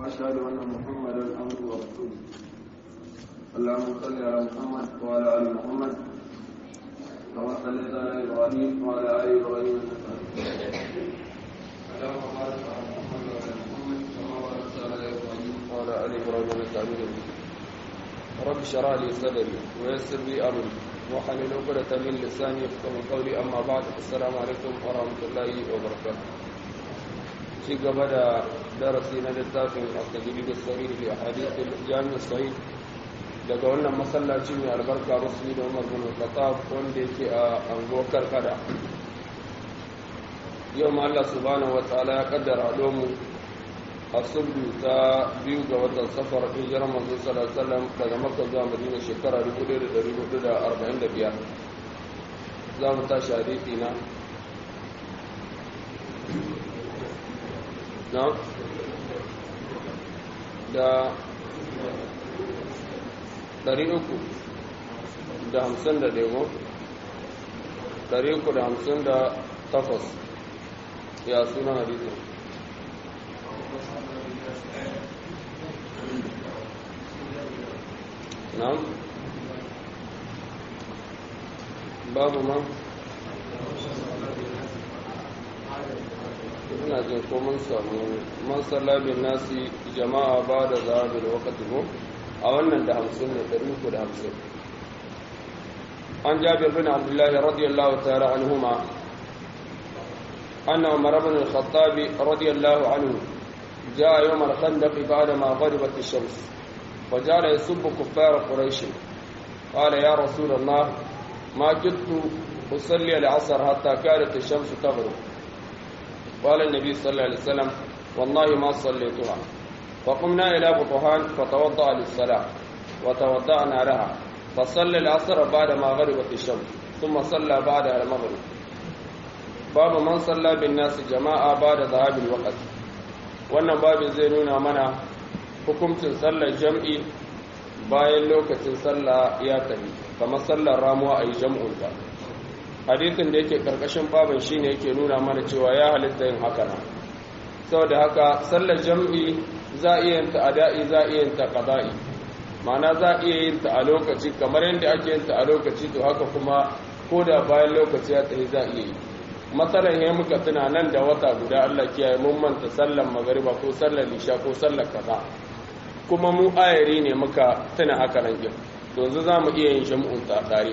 وأشهد أن محمدا عبده ورسوله اللهم صل على محمد وعلى آل محمد كما صليت على إبراهيم وعلى آل إبراهيم إنك حميد اللهم بارك على محمد وعلى محمد كما باركت على إبراهيم وعلى آل إبراهيم إنك حميد مجيد رب اشرح لي صدري ويسر لي أمري وحلل عقدة من لساني يفقهوا قولي أما بعد السلام عليكم ورحمة الله وبركاته في قبل درسنا للتافه التجريد الصحيح لأحاديث الجامع الصحيح daga wannan masallaci mai albarka musulmi da umar bin khattab wanda yake a anguwar karkada yau ma Allah subhanahu wa ta'ala ya kaddara domu a sulhu ta biyu ga watan safar hijirar manzo sallallahu alaihi wasallam daga makka zuwa madina shekara 1445 za mu tashi hadisi na na da ɗari uku da hamsin da ɗego ɗari uku da hamsin da takwas ya suna hadisun na babu ma ina jin ko mun samu man sallabin nasi jama'a ba da zaɓi da wakati ko a wannan da hamsin ne ɗari uku da hamsin an jabir bin abdullahi radiyallahu ta'ala anhuma أن عمر بن الخطاب رضي الله عنه جاء يوم الخندق بعدما غربت الشمس وجعل يسب كفار قريش قال يا رسول الله ما كنت أصلي العصر حتى كانت الشمس تغرب قال النبي صلى الله عليه وسلم والله ما صليتها فقمنا إلى بطحان فتوضأ للصلاة وتوضأنا لها فصلى العصر بعدما غربت الشمس ثم صلى بعدها المغرب باب من صلى بالناس جماعة بعد ذهاب الوقت wannan babin zai nuna mana hukuncin sallar jam'i bayan lokacin sallah ya tafi kamar sallar ramuwa a yi jam'unta hadithin da yake karkashin babin shine yake nuna mana cewa ya halitta yin haka nan saboda haka sallar jam'i za a iya yin ta ada'i za a iya yin ta qada'i ma'ana za a iya yin ta a lokaci kamar yadda ake yin ta a lokaci to haka kuma ko da bayan lokaci ya tsaye za a iya yi matsalan ya muka tuna nan da wata guda Allah kiyaye mun manta sallar magariba ko sallar lisha ko sallar kaza kuma mu ayari ne muka tuna haka nan kin yanzu za mu iya yin shamu'un tare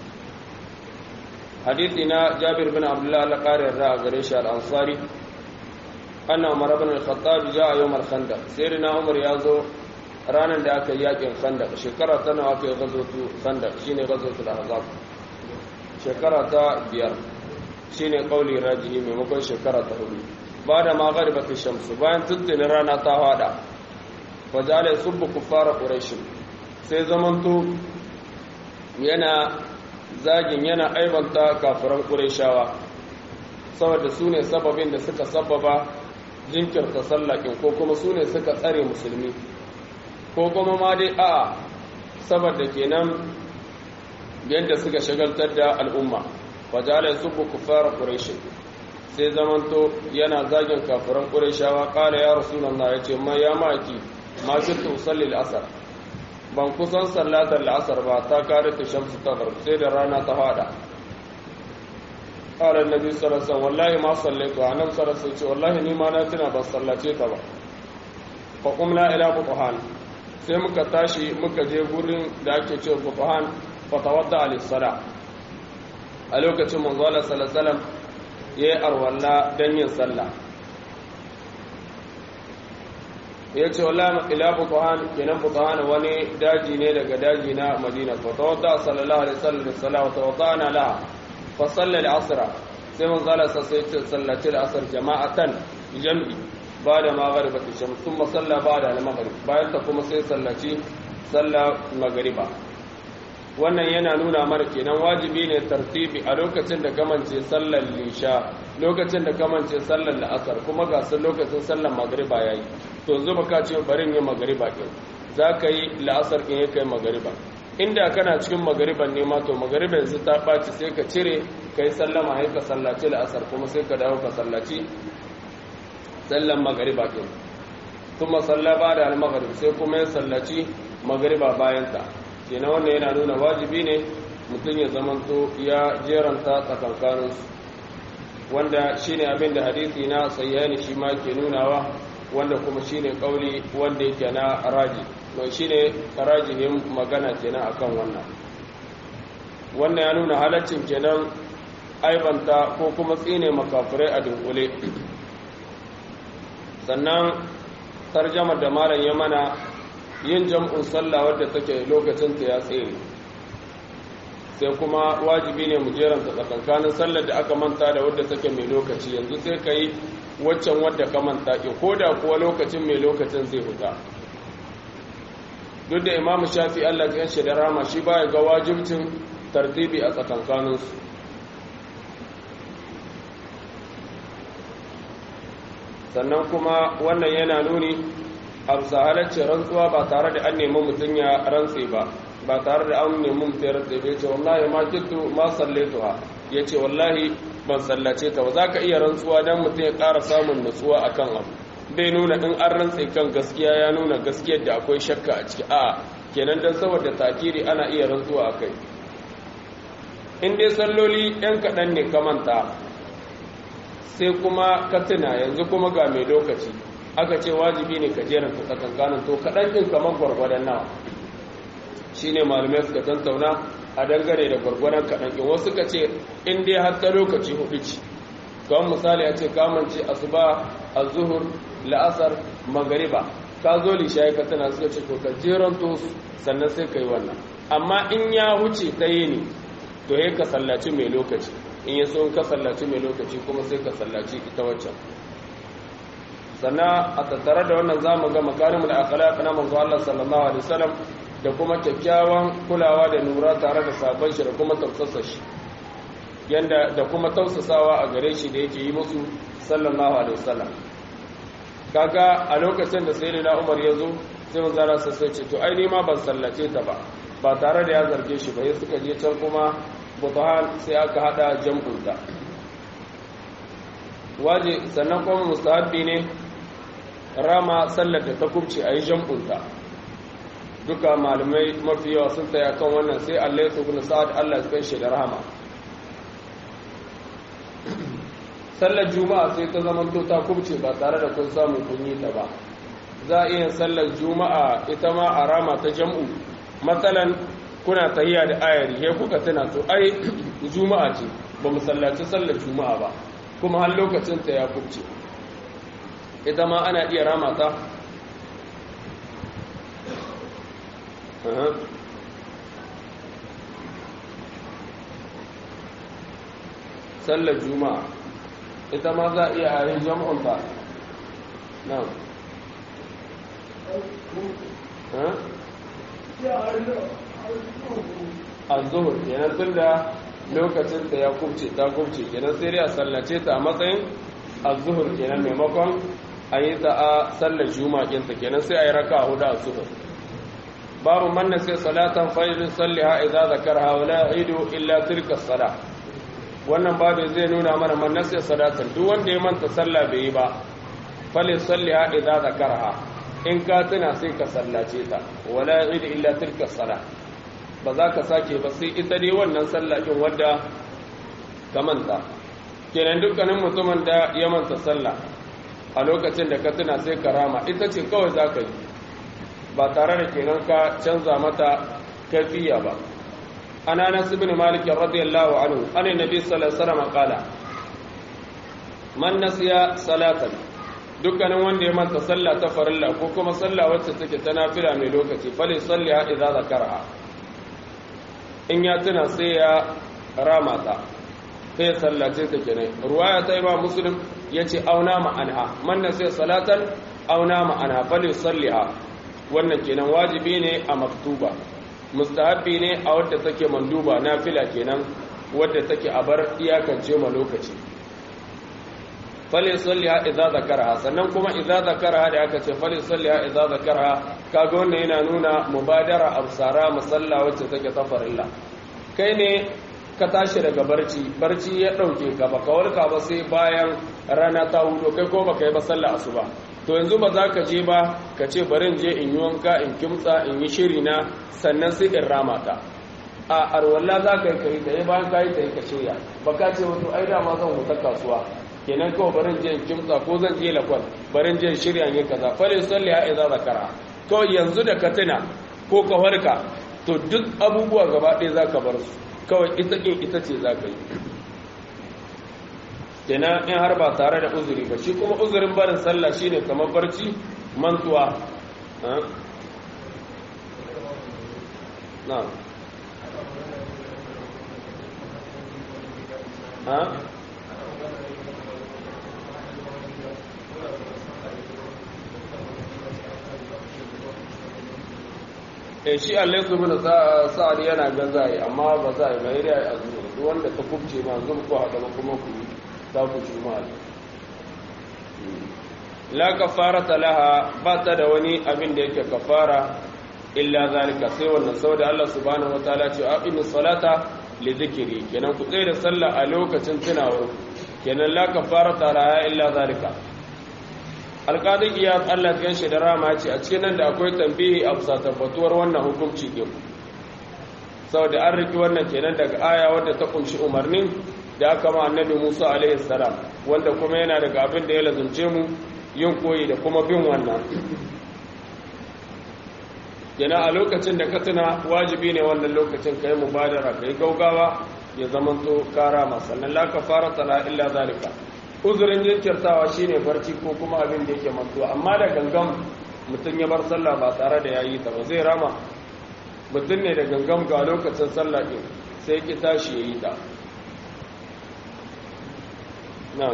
hadisi na Jabir bin Abdullah al-Qari a gare shi al-Ansari anna umar ibn al-khattab jaa yawm al-khandaq sayyidina umar yazo ranan da aka yi yakin khandaq shekara ta nawa aka yi ghazwatu khandaq shine ghazwatul ahzab shekara ta biyar shine qauli rajihi maimakon shekara ta hudu ba da ma gharibat shamsu bayan tuntuni rana ta hada fa jala yusubbu kuffara quraish sai zamanto yana zagin yana aibanta kafiran qurayshawa saboda su ne sababin da suka sababa jinkirta sallakin ko kuma su ne suka tsare musulmi ko kuma ma dai a saboda kenan yadda suka shagaltar da al'umma fajala subbu kuffar quraish sai zamanto yana zagin kafiran qurayshawa qala ya rasulullah yace ma ya maki ma kuntu usalli al-asr ban kusan sallatar al-asr ba ta kare ta shamsu ta sai da rana ta fada قال النبي صلى الله عليه وسلم والله ما صليت انا صلى الله عليه والله ni ma na tuna ban sallace ta ba fa qumna ila butuhan sai muka tashi muka je gurin da ake cewa butuhan fa tawadda ali sala a lokacin manzo Allah sallallahu alaihi wasallam yayi arwalla dan yin sallah ya ce wallahi ila butuhan kenan butuhan wani daji ne daga daji na Madina fa tawadda sallallahu alaihi wasallam sallallahu tawaddana laha فصلى العصر سيما قال سيت صلى العصر جماعة جمعي بعد ما غربت الشمس ثم صلى بعد المغرب بعد تقوم سي صلى صلى مغربا wannan yana nuna mana kenan wajibi ne tartibi a lokacin da kamance sallar lisha lokacin da kamance sallar la'asar kuma ga sun lokacin sallar magriba yayi to zuba ka ce barin yin magriba kin za ka yi la'asar kin ya kai magriba inda kana cikin magariban ne ma to magariban yanzu ta ɓaci sai ka cire ka yi sallama sai ka sallaci la'asar kuma sai ka dawo ka sallaci sallan magariba ɗin kuma salla ba da al-maghrib sai kuma ya sallaci magriba bayan ta kenan wannan yana nuna wajibi ne mutum ya zamanto ya jeranta tsakankanin su wanda shine abin da hadisi na sayyani shi ma ke nunawa wanda kuma shine kauli wanda yake na raji mai shine rajihin magana kenan akan wannan wannan ya nuna halaccin kenan aibanta ko kuma tsine makafirai a dunkule sannan tarjamar da malam ya mana yin jam'un sallah wadda take lokacin ta ya tsere sai kuma wajibi ne mu jeranta tsakankanin sallar da aka manta da wadda take mai lokaci yanzu sai ka yi waccan wadda ka manta ke ko da kuwa lokacin mai lokacin zai huta duk da imamu shafi allah ta yanshi da rama shi baya ga wajibcin tartibi a tsakankaninsu sannan kuma wannan yana nuni a bisa halarci rantsuwa ba tare da an nemi mutum ya rantse ba ba tare da an nemi mutum ya rantse ba ya ce wallahi ma kittu ma sallaitu ha ya ce wallahi ban sallace ta ba za ka iya rantsuwa don mutum ya ƙara samun nutsuwa a kan abu bai nuna in an rantse kan gaskiya ya nuna gaskiyar da akwai shakka a ciki a kenan don saboda takiri ana iya rantsuwa a kai in dai salloli ɗan kaɗan ne ka manta sai kuma ka tuna yanzu kuma ga mai lokaci aka ce wajibi ne ka jeranta tsakankanin to kaɗan ɗin kamar gwargwadon nawa shi ne malamai suka tantauna a dangane da gwargwadon kaɗan ɗin wasu ka ce in dai har ta lokaci hudu ce kawai misali a ce kamance asuba azuhur la'asar magariba ka zo lishayi ka tana suka ce to ka jeranto sannan sai ka yi wannan amma in ya huce ta yi ne to ya ka sallaci mai lokaci in ya so ka sallaci mai lokaci kuma sai ka sallaci ita waccan sannan a tattare da wannan zamu ga makarimul akhlaq na manzo Allah sallallahu alaihi wasallam da kuma kyakkyawan kulawa da nura tare da sabon shi da kuma tafsasa shi yanda da kuma tausasawa a gare shi da yake yi musu sallallahu alaihi wasallam kaga a lokacin da sayyidina Umar ya zo sai manzo Allah sai ce to ai ni ma ban sallace ta ba ba tare da ya zarge shi ba sai suka je can kuma butuhan sai aka hada jam'unta waje sannan kuma mustahabbi ne rama sallar da ta kubce a yi jam'unta duka malamai mafi yawa sun taya kan wannan sai allah ya bin sa'ad allah ya shi da rahama sallar juma'a sai ta zama to ta kubce ba tare da kun samu kun yi ta ba za a iya sallar juma'a ita ma a rama ta jam'u matsalan kuna tahiya da ayari he kuka tana to ai juma'a ce ba mu sallaci sallar juma'a ba kuma har lokacin ta ya kubce ita ma ana iya rama ta sallar juma'a ita ma za a iya a yin jam'un ta na azuhur kenan tun da lokacin ta ya kubce ta kubce kenan sai dai a sallace ta a matsayin azuhur kenan maimakon a yi ta a sallar juma'a kinta kenan sai a yi raka hudu a zuhur babu manna sai salatan fa'ilin salliha idza zakarha wa la idu illa tilka sala wannan babu zai nuna mana manna sai salatan duk wanda ya manta sallah bai yi ba falin salliha idza zakarha in ka tuna sai ka sallace ta wala idu illa tilka sala ba za ka sake ba sai ita dai wannan sallah din wadda ka manta kenan dukkanin mutumin da ya manta sallah a lokacin da ka tuna sai ka rama ita ce kawai za ka yi ba tare da kenan ka canza mata kafiya ba an anas ibn malik radiyallahu anhu an nabi sallallahu alaihi wasallam qala man nasiya salatan dukkanin wanda ya manta sallah ta farilla ko kuma sallah wacce take ta nafila mai lokaci fali salliha idza zakaraha in ya tuna sai ya rama ta sai sallace ta kenan ruwaya ta imam muslim yace auna ma'anha man nasiya salatan auna ma'anha fali salliha wannan kenan wajibi ne a maktuba mustahabbi ne a wadda take manduba nafila kenan wadda take a bar iyakance ma lokaci fali salliha idza zakaraha sannan kuma idza zakaraha da aka ce fali salliha idza zakaraha kaga wannan yana nuna mubadara absara musalla wacce take tafarilla kai ne ka tashi daga barci barci ya dauke ka baka warka ba sai bayan rana ta hudo kai ko baka yi ba sallah asuba to yanzu ba za ka je ba ka ce barin je in yi wanka in kimtsa in yi shiri na sannan sai in rama ta a arwalla za ka yi kai tsaye bayan ka yi tsaye ka shirya ba ka ce wato ai dama zan wuta kasuwa kenan kawai barin je in kimtsa ko zan je lakwal barin je in shirya ne kaza fale salli ya iza zakara kawai yanzu da ka tuna ko ka farka to duk abubuwa gaba ɗaya za ka bar su kawai ita ɗin ita ce za ka yi kenan in har ba tare da uzuri ba shi kuma uzurin barin sallah shine kamar barci mantuwa na ha e shi allai su bin sa'ad yana ga zai amma ba za a yi mai rai a zuwa duk wanda ta kubce ma zuwa ko haɗa ba kuma ku za ku ci ma la kafarata laha ba ta da wani abin da yake kafara illa zalika sai wannan saboda Allah subhanahu wataala ce aqimi salata li dhikri kenan ku tsaya da sallah a lokacin tunawar kenan la kafarata laha illa zalika alƙadin iya Allah ya shi da rama ce a cikin nan da akwai tambihi a bisa tabbatuwar wannan hukunci din saboda an riki wannan kenan daga aya wadda ta kunshi umarnin da aka ma annabi Musa alaihi salam wanda kuma yana daga abin da ya lazumce mu yin koyi da kuma bin wannan yana a lokacin da ka tuna wajibi ne wannan lokacin kai mubadara kai gaugawa ya zamanto kara sannan la kafara tala illa zalika uzurin jinkirtawa shine barci ko kuma abin da yake mantuwa amma da gangan mutum ya bar sallah ba tare da yayi ta ba zai rama mutum ne da gangan ga lokacin sallah din sai ki tashi yayi ta na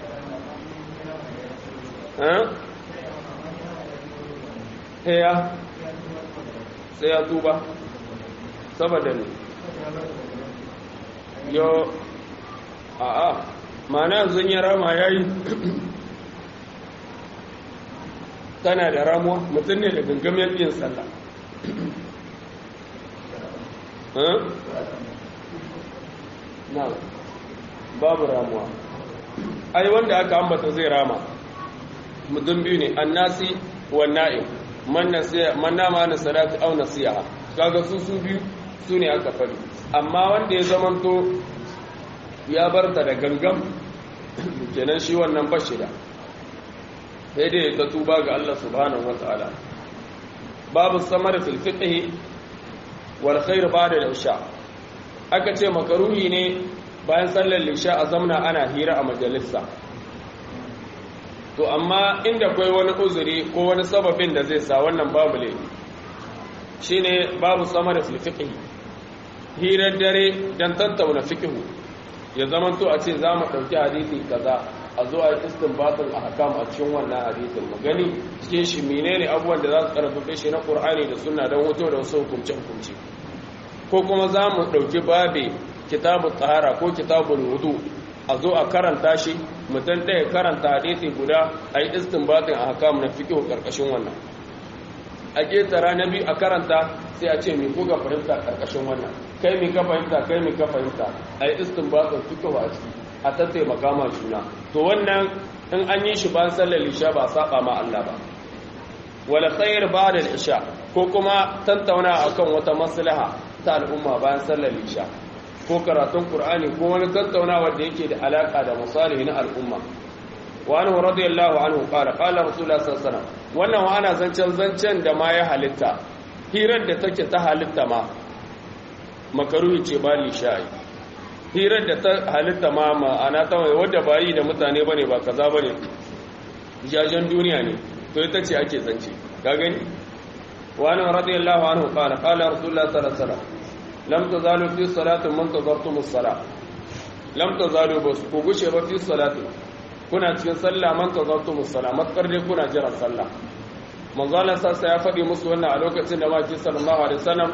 eh ya sai ya tuba saboda ne yo a'a mana yanzu ya rama ya yi tana da ramuwa mutum ne da gangamin yin sallah na babu ramuwa ai wanda aka ambata zai rama mutum biyu ne annasi wa na'im man nama na salatu au nasiha kaga su su biyu su ne aka faɗi amma wanda ya zamanto ya bar ta da gangan kenan shi wannan bashida sai dai ta tuba ga Allah subhanahu wataala babu samar fil fiqh wal khair ba'da al-isha aka ce makaruhi ne bayan sallar isha a zamna ana hira a majalisa to amma inda kai wani uzuri ko wani sababin da zai sa wannan babu ne shine babu samar fil fiqh hirar dare dan tattauna fiqh ya zama to a ce za mu ɗauki hadisi kaza a zo a yi istinbatin a hakam a cikin wannan hadisin mu gani cikin shi menene abubuwan da za su karfafe shi na qur'ani da sunna don hoto da wasu hukumce hukumce ko kuma za mu ɗauki babe kitabul tsahara ko kitabul wudu a zo a karanta shi mutum ɗaya karanta hadisi guda a yi istinbatin a hakam na fiƙo ƙarƙashin wannan a ƙetara na biyu a karanta sai a ce mai kuka fahimta ƙarƙashin wannan kai mai ka fahimta kai mai ka fahimta a yi istinbatin fiƙo a ciki a tattaimaka ma juna to wannan in an yi shi bayan sallar isha ba saba ma Allah ba wala khair ba'da isha ko kuma tantauna akan wata maslaha ta al'umma bayan sallar isha ko karatun qur'ani ko wani tattaunawa da yake da alaka da masalihi na al'umma wa anhu radiyallahu anhu qala qala rasulullah sallallahu alaihi wasallam wannan wa ana zancen zancen da ma ya halitta hirar da take ta halitta ma makaruhi ce ba lisha'i hirar da ta halitta ma ma'ana ta mai wadda ba yi da mutane bane ba kaza bane jajen duniya ne to ita ce ake zance ka gani wani radiyallahu anhu qala qala rasulullah sallallahu alaihi wasallam lam tazalu fi salatin man tazartum as-salah lam tazalu bas ku gushe ba fi salatin kuna cikin sallah man tazartum as-salah matkar dai kuna jiran sallah manzo Allah sassa ya faɗi musu wannan a lokacin da maki sallallahu alaihi wasallam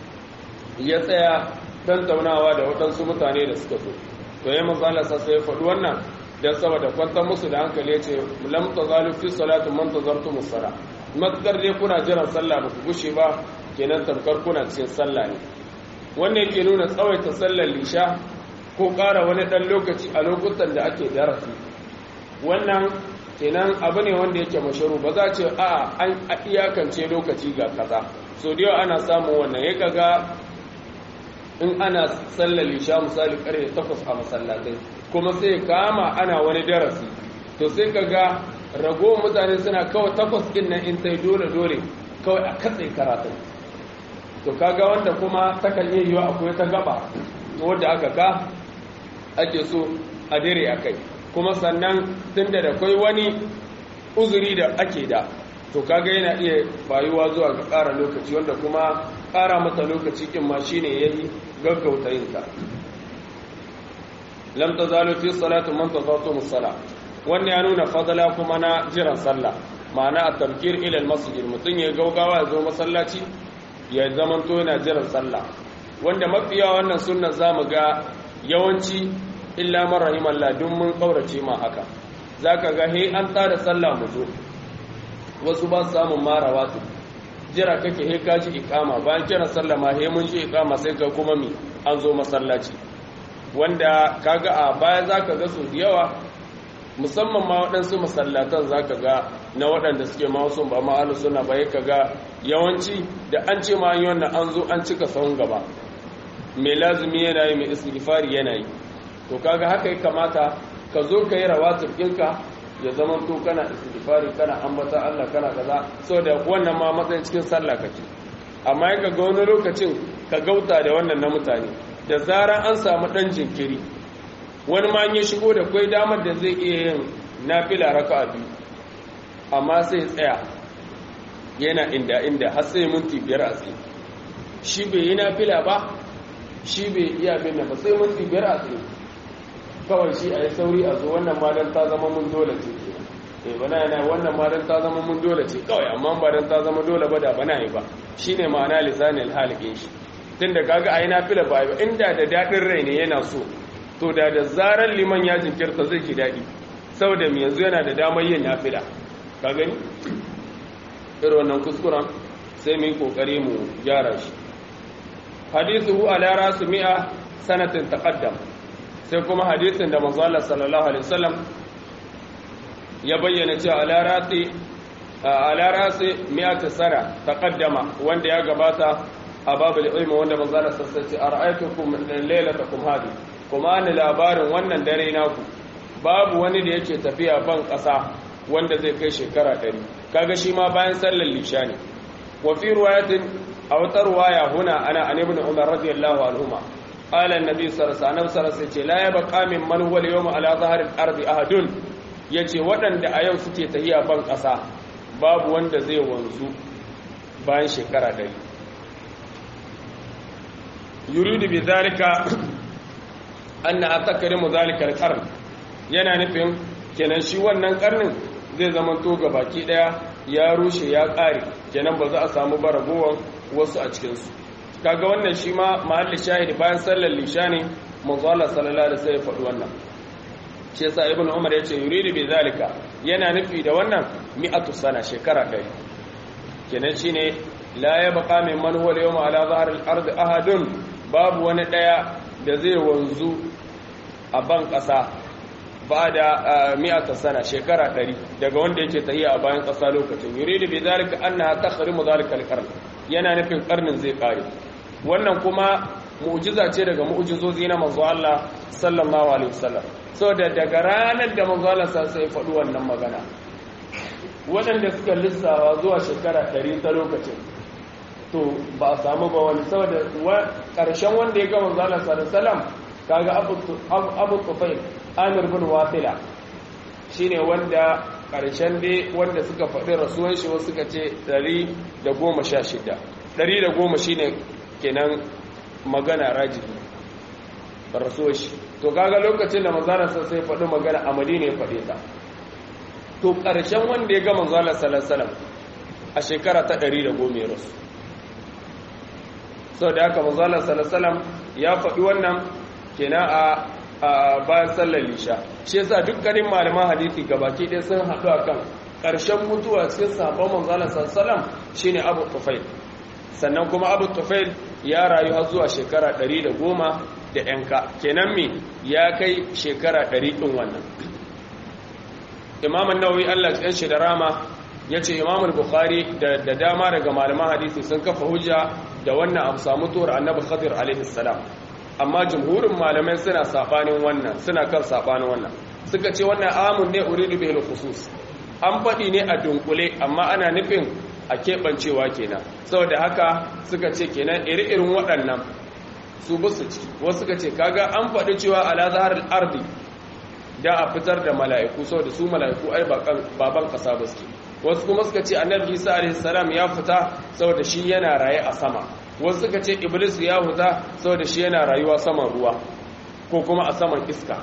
ya tsaya tantaunawa da waɗansu mutane da suka zo to ya manzo Allah sai ya faɗi wannan dan saboda kwantar musu da hankali yace lam tazalu fi salati man tazartum as-sala matkar dai kuna jiran sallah ba ku gushe ba kenan tamkar kuna cikin sallah ne wannan yake nuna tsawaita sallar lisha ko ƙara wani ɗan lokaci a lokutan da ake darasi wannan kenan abu ne wanda yake masharu ba za ce a an iyakance lokaci ga kaza so da yawa ana samun wannan ya kaga in ana sallar lisha misali karfe takwas a masallatai kuma sai kama ana wani darasi to sai kaga rago mutane suna kawai takwas din nan in sai dole dole kawai a katse karatun to kaga wanda kuma takan iya yiwa akwai ta gaba wadda aka ka ake so a dire a kai kuma sannan tun da akwai wani uzuri da ake da to kaga yana iya bayuwa zuwa ga ƙara lokaci wanda kuma ƙara masa lokaci kin ma shine yayi gaggauta yin ta lam tazalu fi salati man tazatu musalla wannan ya nuna fadala kuma na jiran sallah ma'ana a tabkir ila masjid mutun ya gaugawa ya zo masallaci ya zamanto yana jiran sallah wanda mafiya wannan sunnar zamu ga yawanci illa man rahimallah duk mun kaurace ma haka zaka ga he an tsara sallah mu zo wasu ba su samun marawa su jira kake he ka ji ikama bayan kira sallah ma he mun ji ikama sai ka kuma mi an zo masallaci wanda kaga a baya zaka ga su da yawa musamman ma waɗansu masallatan zaka ga na waɗanda suke ma wasu ba ma suna ba ka ga yawanci da an ce ma an yi wannan an zo an cika sahun gaba mai lazumi yana yi mai istighfari yana yi to kaga haka ya kamata ka zo ka yi rawatib ɗinka ya zama to kana istighfari kana ambata Allah kana kaza saboda wannan ma matsayin cikin sallah kake amma ya ga wani lokacin ka gauta da wannan na mutane da zarar an samu dan jinkiri wani ma ya shigo da kai damar da zai iya yin nafila raka'a biyu amma sai tsaya yana inda inda har sai minti biyar a tsaye shi bai yi nafila ba shi bai iya bin ba sai minti biyar a tsaye kawai shi a yi sauri a zo wannan madan ta zama mun dole ce ke bana yana wannan madan ta zama mun dole ce kawai amma ba dan ta zama dole ba da bana yi ba shine ma'ana lisanil halikin shi tunda kaga ayi nafila ba ba inda da dadin rai ne yana so to da da zarar liman ya jinkirta zai ji dadi saboda mu yanzu yana da damar yin nafila ka gani irin wannan kuskuren sai mu yi kokari mu gyara shi hadithu ala rasu mi'a sanatin taqaddam sai kuma hadisin da manzo Allah sallallahu alaihi wasallam ya bayyana cewa ala rati ala rasi mi'ati sana taqaddama wanda ya gabata a babul ilmi wanda manzo Allah sallallahu alaihi wasallam ara'aytukum laylatakum hadi kuma ni labarin wannan dare naku babu wani da yake tafiya ban kasa wanda zai kai shekara 100 kaga shi ma bayan sallar lisha ne wa fi riwayatin aw tarwaya huna ana an ibn umar radiyallahu anhuma قال النبي صلى الله عليه وسلم ce la yabqa min man huwa al-yawma ala zahri al-ardi ahadun yace waɗanda a yau suke tahiya ban ƙasa babu wanda zai wanzu bayan shekara ɗari yuridu bi zalika anna atakrimu zalika al-qarn yana nufin kenan shi wannan karnin zai zama to ga baki daya ya rushe ya ƙare kenan ba za a samu baragowan wasu a cikin su kaga wannan shi ma mahalli shahidi bayan sallar lisha ne manzo Allah sallallahu alaihi wasallam faɗi wannan shi yasa ibnu umar yace yuridu bi zalika yana nufi da wannan mi'atu sana shekara ɗari kenan shine la yabqa min man huwa al-yawma ala zahr al-ard ahadun babu wani daya da zai wanzu a ban ƙasa ba da mi'ata sana shekara ɗari daga wanda yake tahiya a bayan ƙasa lokacin yuridu bi zalika annaha takhrimu zalika al-qarn yana nufin karnin zai kare wannan kuma mu'jiza ce daga mu'jizozi na manzo Allah sallallahu alaihi wasallam saboda daga ranar da manzo Allah sai ya faɗi wannan magana waɗanda suka lissawa zuwa shekara 100 ta lokacin to ba a samu ba wani saboda ƙarshen wanda ya ga manzo Allah sallallahu alaihi wasallam kaga Abu Abu Tufail Amir bin Wafila shine wanda ƙarshen dai wanda suka faɗi rasuwan shi wasu suka ce 116 110 shine kenan magana rajihi rasuwar shi to kaga lokacin da manzanarsa sai faɗi magana a madina ya faɗe ta to ƙarshen wanda ya ga manzanar salasalam a shekara ta 110 ya rasu sau da haka manzanar salasalam ya faɗi wannan kenan a a bayan sallar lisha shi yasa dukkanin malaman hadisi gabaki ɗaya sun haɗu akan ƙarshen mutuwa cikin sabon manzalar salsalam shine abu tufail sannan kuma abu tufail ya rayu har zuwa shekara ɗari da goma da yanka kenan me ya kai shekara ɗari ɗin wannan imam an-nawawi Allah ya shi da rama yace imam al-bukhari da da dama daga malaman hadisi sun kafa hujja da wannan abu samu tuwar annabi khadir alaihi salam amma jumhurin malamai suna sabanin wannan suna kan sabanin wannan suka ce wannan amun ne uridu bil khusus an faɗi ne a dunkule amma ana nufin a keɓancewa kenan saboda haka suka ce kenan iri-irin waɗannan su busu ci wasu suka ce kaga an faɗi cewa ala zahar ardi da a fitar da mala'iku saboda su mala'iku ai baban ƙasa ba suke wasu kuma suka ce annabi isa alaihi salam ya fita saboda shi yana raye a sama wasu suka ce iblis ya huta saboda shi yana rayuwa saman ruwa ko kuma a saman iska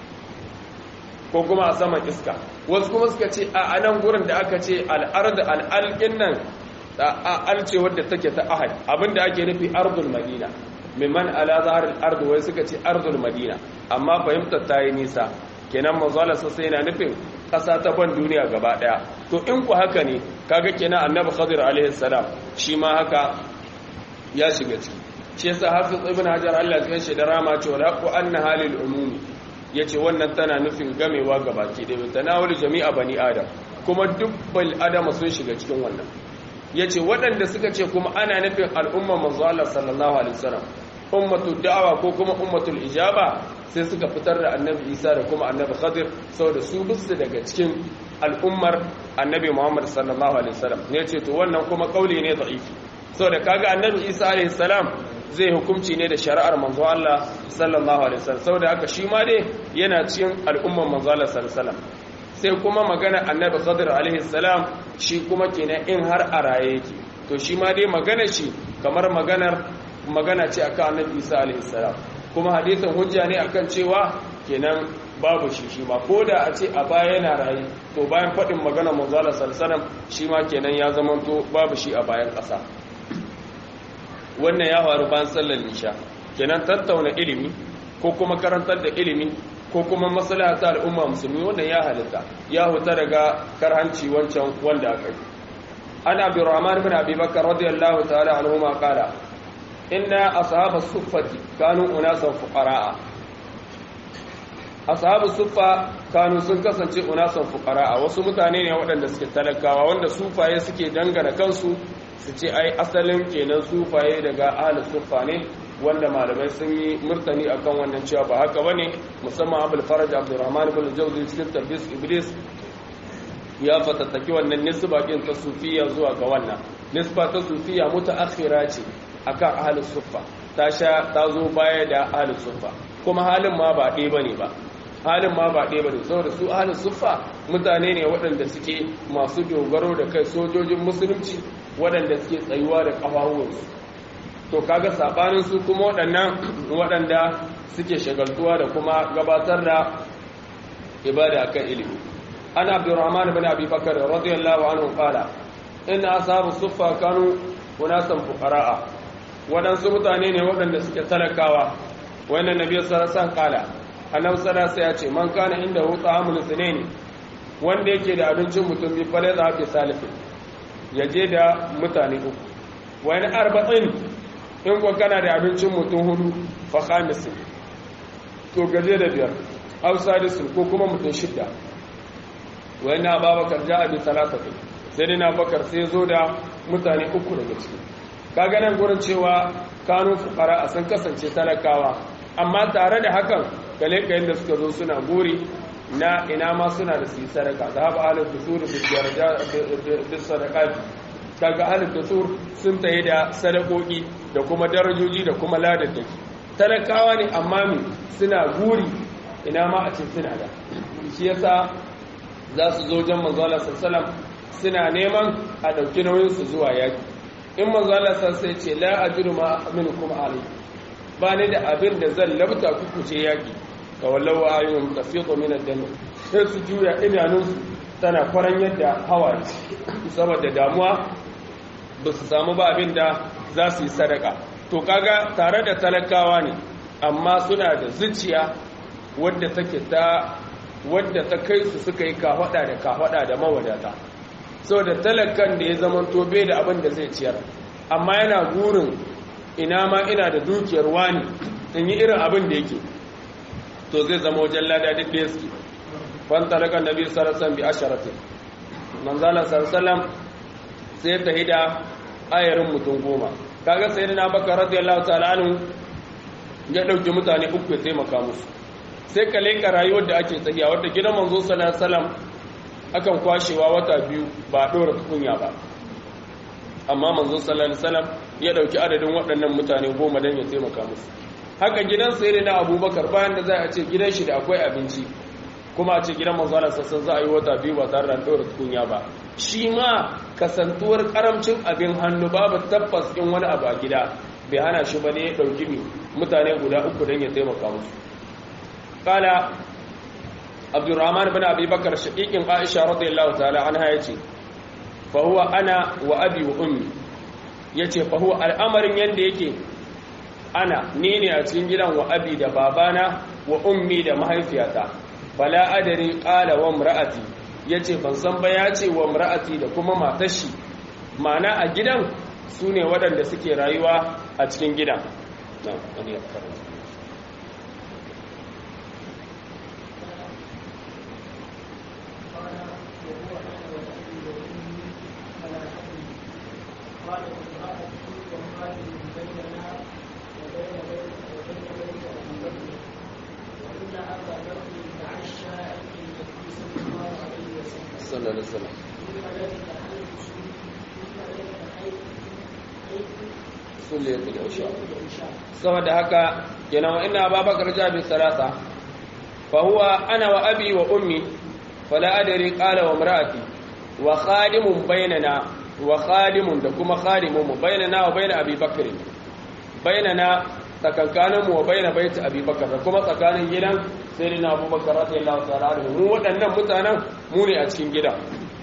ko kuma a saman iska wasu kuma suka ce a anan gurin da aka ce al'ard al'alƙin nan alce wadda take ta ahad abinda ake nufi ardul madina mimman ala zahar al'ard wai suka ce ardul madina amma fahimtar ta yi nisa kenan manzala sai yana nufin ƙasa ta ban duniya gaba ɗaya to in ku haka ne kaga kenan annabi khadir alaihi salam shi ma haka ya shiga ciki shi yasa hafiz ibn hajar Allah ya shi da rama cewa la qu anna halil umumi yace wannan tana nufin gamewa gabaki da tanawul jami'a bani adam kuma duk bal adama sun shiga cikin wannan yace waɗanda suka ce kuma ana nufin al'umma manzo Allah sallallahu alaihi wasallam ummatu da'awa ko kuma ummatul ijaba sai suka fitar da annabi Isa da kuma annabi Khadir saboda su bisu daga cikin al'ummar annabi Muhammad sallallahu alaihi wasallam ne ce to wannan kuma kauli ne da'ifi saboda kaga annabi Isa alaihi salam zai hukunci ne da shari'ar manzo Allah sallallahu alaihi wasallam saboda haka shi ma dai yana cikin al'ummar manzo Allah sallallahu alaihi wasallam sai kuma magana annabi Khadir alaihi salam shi kuma kenan in har a raye yake to shi ma dai magana shi kamar maganar magana ce akan annabi Isa alaihi salam kuma hadisin hujja ne akan cewa kenan babu shi shi ma ko da a ce a baya yana raye to bayan faɗin magana manzo Allah sallallahu alaihi wasallam shi ma kenan ya zamanto babu shi a bayan ƙasa wannan ya faru bayan sallar isha kenan tattauna ilimi ko kuma karantar da ilimi ko kuma maslaha ta al'umma musulmi wannan ya halitta ya huta daga karhanci wancan wanda aka yi an abi rahman bin abi bakar radiyallahu ta'ala anhu ma qala inna ashab as-suffati kanu unasan fuqara'a ashabu suffa kanu sun kasance unasan fuqara'a wasu mutane ne waɗanda suke talakawa wanda sufaye suke dangana kansu su ce ai asalin kenan sufaye daga ahlus suffa ne wanda malamai sun yi murtani akan wannan cewa ba haka bane musamman abul faraj abdurrahman ibn jawzi cikin tabbis iblis ya fatattaki wannan nisba din ta sufiya zuwa ga wannan nisba ta sufiya mutaakhira ce akan ahlus suffa ta sha ta zo baya da ahlus suffa kuma halin ma ba ɗaya bane ba halin ma ba ɗaya bane saboda su ahlus suffa mutane ne waɗanda suke masu dogaro da kai sojojin musulunci waɗanda suke tsayuwa da ƙafafuwansu to kaga sabanin su kuma waɗannan waɗanda suke shagaltuwa da kuma gabatar da ibada akan ilimi ana abdurrahman ibn abi bakr radiyallahu anhu qala inna ashabu suffa kanu unasan fuqara'a waɗansu mutane ne waɗanda suke talakawa wannan nabi sallallahu alaihi wasallam qala annabi sallallahu alaihi ya ce man kana inda hu ta'amul sunaini wanda yake da abincin mutum bi fale za fi salifin yaje da mutane uku wani arba'in in kuwa kana da abincin mutum hudu fa khamisin to gaje da biyar aw sadisun ko kuma mutum shidda wa inna babakar ja'a bi salatati sai dai na bakar sai zo da mutane uku daga ciki kaga nan gurin cewa kanu fuqara a sun kasance talakawa amma tare da hakan kale kayan da suka zo suna guri na ina ma suna da su yi sadaka da haɓa alif da suru da sadaka kaga alif da sur sun tayi da sadakoki da kuma darajoji da kuma ladaddaki talakawa ne amma mi suna guri ina ma a ce suna da shi yasa za su zo jan manzala sallam suna neman a ɗauki nauyin su zuwa yaki in manzala sai ce la ajiru ma aminukum alai ba ni da abin da zan labta kuku ce yaki ka wallawa ayyun tafiqu min ad-dam sai su juya idanunsu tana kwaran yadda hawaye saboda damuwa ba su samu ba abin da za su yi sadaka to kaga tare da talakawa ne amma suna da zuciya wadda take ta wadda ta kai su suka yi kahwada da kahwada da mawadata saboda talakan da ya zama tobe da abin da zai ciyar amma yana gurin ina ma ina da dukiyar wani in yi irin abin da yake to zai zama wajen lada duk da suke fantalaka nabi sallallahu alaihi wasallam bi asharatin manzala sallallahu sai ta hida ayarin mutum goma kaga sayyidina bakar radiyallahu ta'ala anhu ya dauki mutane uku ya taimaka musu sai ka leka rayuwar da ake tsakiya wadda gidan manzo sallallahu alaihi wasallam akan kwashewa wata biyu ba dora tukunya ba amma manzo sallallahu alaihi wasallam ya dauki adadin waɗannan mutane goma dan ya taimaka musu haka gidan sayyidina abubakar bayan da za a ce gidan shi da akwai abinci kuma a ce gidan manzo Allah sassan za a yi wata biyu ba tare da dora tukunya ba shi ma kasantuwar karamcin abin hannu babu tabbas in wani abu a gida bai hana shi ba ne ya ɗauki ne mutane guda uku don ya taimaka musu kala abdurrahman bin abi bakar shaƙiƙin aisha radiyallahu ta'ala an haya ce fahuwa ana wa abi wa ummi ya ce fahuwa al'amarin yadda yake ana ni ne a cikin gidan wa abi da babana wa ummi da mahaifiyata fala adari ƙala wa mra'ati ya ce ban san ba ya ce wa mra'ati da kuma matashi ma'ana a gidan su ne waɗanda suke rayuwa a cikin gidan sallallahu alaihi wasallam sulliyatul isha saboda haka kenan wa inna babakar jabi salasa fa huwa ana wa abi wa ummi fala adri qala wa imraati wa khadimun bainana wa khadimun da kuma khadimun mu bainana wa bain abi bakr bainana tsakankanin mu wa bain bait abi bakr da kuma tsakanin gidan sayyidina abubakar radiyallahu ta'ala anhu mu waɗannan mutanen mu ne a cikin gidan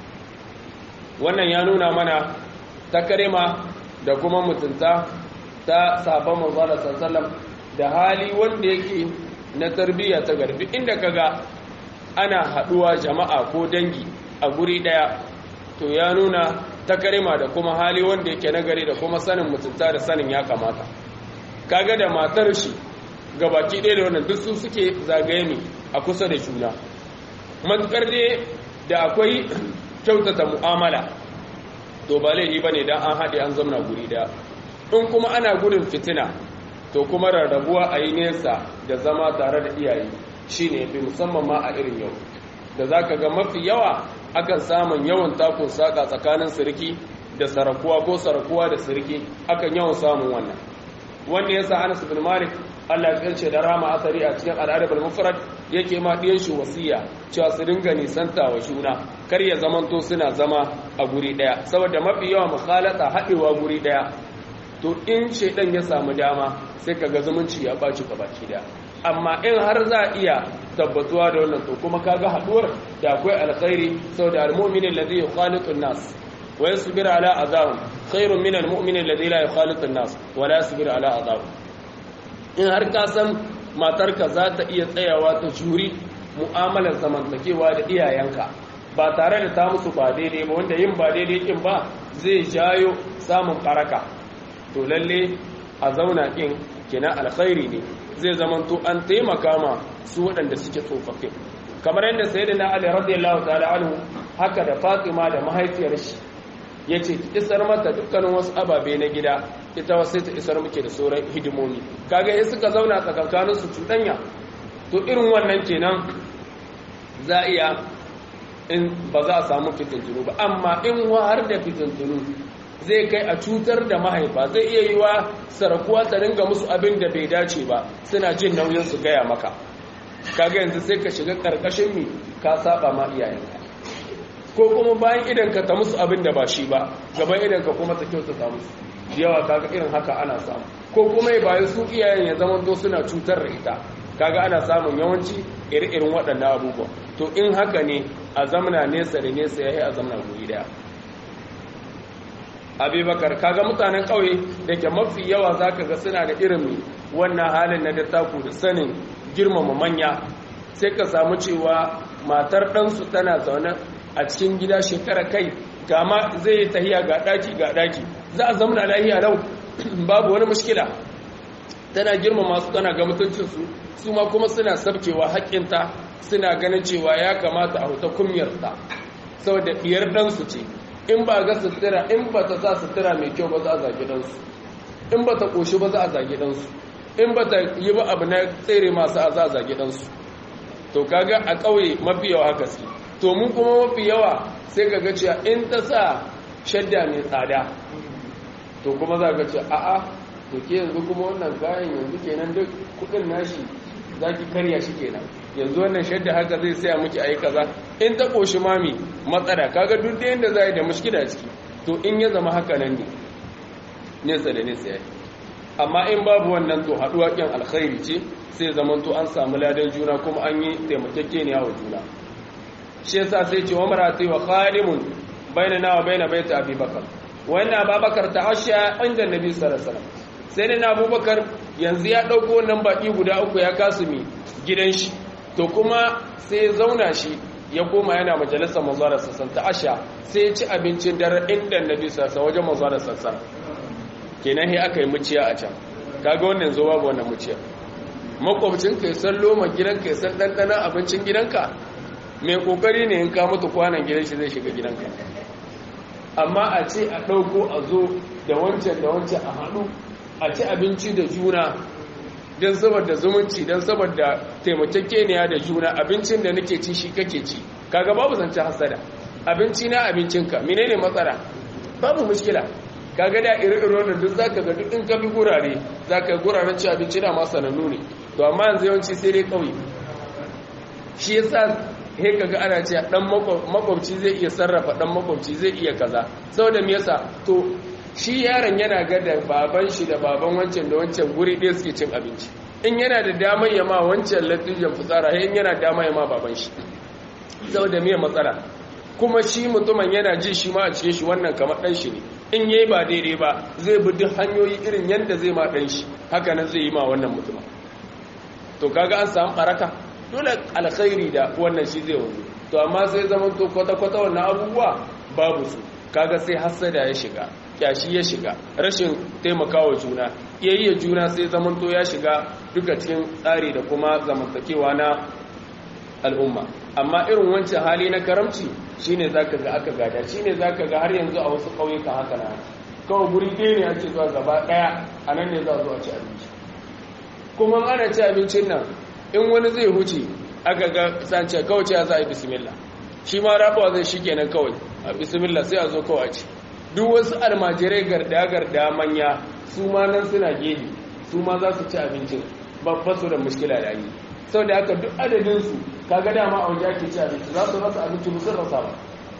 wannan ya nuna mana takarima da kuma mutunta ta sabon manzala sallallahu da hali wanda yake na tarbiyya ta garbi inda kaga ana haduwa jama'a ko dangi a guri daya to ya nuna takarima da kuma hali wanda yake nagari da kuma sanin mutunta da sanin ya kamata kaga da matar shi gabaki ɗaya da wannan duk su suke zagaye ne a kusa da juna matukar dai da akwai kyautata mu'amala to ba laifi ba ne don an haɗe an zamna guri ɗaya in kuma ana gudun fitina to kuma rarrabuwa a yi nesa da zama tare da iyaye shi ne fi musamman ma a irin yau da za ka ga mafi yawa akan samun yawan takun saƙa tsakanin sirki da sarakuwa ko sarakuwa da sirki akan yawan samun wannan wanda ya sa anas bin malik Allah ya ce da rama asari a cikin al'adar mufrad yake ma ɗiyan shi wasiya cewa su dinga nisanta wa juna kar ya zamanto suna zama a guri ɗaya saboda mafi yawa mukhalata haɗewa guri ɗaya to in shaidan ya samu dama sai kaga zumunci ya ɓaci ka baki ɗaya amma in har za a iya tabbatuwa da wannan to kuma kaga haɗuwar da akwai alkhairi saboda al-mu'min alladhi yukhalitu an-nas wa yasbiru ala adahum khairun min al-mu'min alladhi la yukhalitu an-nas wa la yasbiru ala adahum in har ka san matarka za ta iya tsayawa ta juri mu'amalar zamantakewa da iyayenka ba tare da ta musu ba daidai ba wanda yin ba daidai kin ba zai jayo samun karaka to lalle a zauna kin kina alkhairi ne zai zamanto an taimaka ma su waɗanda suke tsofaffi kamar yadda sayyidina ali radiyallahu ta'ala anhu haka da fatima da mahaifiyar shi yace ki isar mata dukkanin wasu ababe na gida ita wasu ta isar muke da sauran hidimomi kaga in suka zauna tsakankanin su cuɗanya to irin wannan kenan za iya in ba za a samu fitintunu ba amma in har da fitintunu zai kai a cutar da mahaifa zai iya yi wa sarakuwa ta ringa musu abin da bai dace ba suna jin nauyin su gaya maka kaga yanzu sai ka shiga karkashin mi ka saba ma iyayenka ko kuma bayan idan ka ta musu abin da ba shi ba gaban idan ka kuma ta kyautata musu yawa kaga irin haka ana samu ko kuma bayan su iyayen ya zama to suna cutar da ita kaga ana samun yawanci iri-irin waɗannan abubuwa to in haka ne a zamana nesa da nesa ya yi a zamana guri daya abubakar kaga mutanen ƙauye da ke mafi yawa za ka ga suna da irin wannan halin na dattaku da sanin girmama manya sai ka samu cewa matar ɗansu tana zaune a cikin gida shekara kai gama zai yi tahiya ga ɗaki ga ɗaki za a zamana lahiya lau babu wani mushkila tana girmama su tana ga mutuncinsu su ma kuma suna sabkewa haƙƙinta suna ganin cewa ya kamata a huta kumyarta saboda diyar ɗansu ce in ba ga sutura in ba ta sa sutura mai kyau ba za a zagi ɗansu in ba ta ƙoshi ba za a zagi ɗansu in ba ta yi ba abu na tsere masu a za a zagi ɗansu to kaga a ƙauye mafi yawa haka su to mun kuma mafi yawa sai ka ga cewa in ta sa shadda mai tsada to kuma za ka ce a'a to ke yanzu kuma wannan kayan yanzu kenan duk kuɗin nashi za ki karya shi kenan yanzu wannan shadda haka zai saya miki ayi kaza in ta koshi mami matsala kaga duk da yanda za yi da mushkila ciki to in ya zama haka nan ne nesa da nesa yayi amma in babu wannan to haduwa kin alkhairi ce sai zaman to an samu ladan juna kuma an yi taimakekeniya wa juna shi yasa sai ce wa marati wa khalimun bainana wa baina baiti abubakar wannan abubakar ta asha inda nabi sallallahu alaihi wasallam sai na abubakar yanzu ya dauko wannan baki guda uku ya kasu mi gidan shi to kuma sai zauna shi ya koma yana majalisar mazuwa sassan ta asha sai ya ci abincin dare inda nabi sassan wajen mazuwa sassan kenan he aka yi muciya a can kaga wannan zo babu wannan muciya makwabcin ka san loma gidanka ya san ɗanɗana abincin gidanka mai kokari ne in ka mutu kwanan gidan shi zai shiga gidanka amma a ce a ɗauko a zo da wancan da wancan a haɗu a ci abinci da juna don saboda zumunci don saboda taimakekeniya da juna abincin da nake ci shi kake ci kaga babu zance hasada abinci na abincinka menene matsala babu mushkila kaga da iri-iri da duk zaka ga duk in ka bi gurare zaka guraren ci abinci na ma sanannu ne to amma yanzu yawanci sai dai kauye shi yasa he kaga ana ce dan makwabci zai iya sarrafa dan makwabci zai iya kaza saboda me yasa to shi yaron yana ga da baban shi da baban wancan da wancan guri ɗaya suke cin abinci in yana da damar yama wancan latijan fitsara in yana damar yama baban shi saboda me matsala kuma shi mutumin yana ji shi ma a cikin shi wannan kamar ɗan shi ne in yayi ba daidai ba zai bi duk hanyoyi irin yadda zai ma ɗan shi haka nan zai yi ma wannan mutumin to kaga an samu baraka dole alkhairi da wannan shi zai wanzu to amma sai zaman to kwata-kwata wannan abubuwa babu su kaga sai hassada ya shiga kyashi ya shiga rashin taimakawa juna iyayya juna sai zaman to ya shiga duka cikin tsari da kuma zamantakewa na al'umma amma irin wancan hali na karamci shine zaka ga aka gada shine zaka ga har yanzu a wasu ƙauyuka haka na kawai guri ɗaya ne ake zuwa gaba ɗaya a nan ne za a zo a ci abinci kuma ana ci abincin nan in wani zai huce aka ga sance kawai ce za a yi bismillah shi ma rabawa zai shi kenan kawai a bismillah sai a zo kawai a ci duk wasu almajirai garda-garda manya su ma nan suna gedi su ma za su ci abincin babba su da mushkila da yi sau da haka duk adadinsu kaga dama a waje ake ci abinci za su rasa abinci musu rasa ba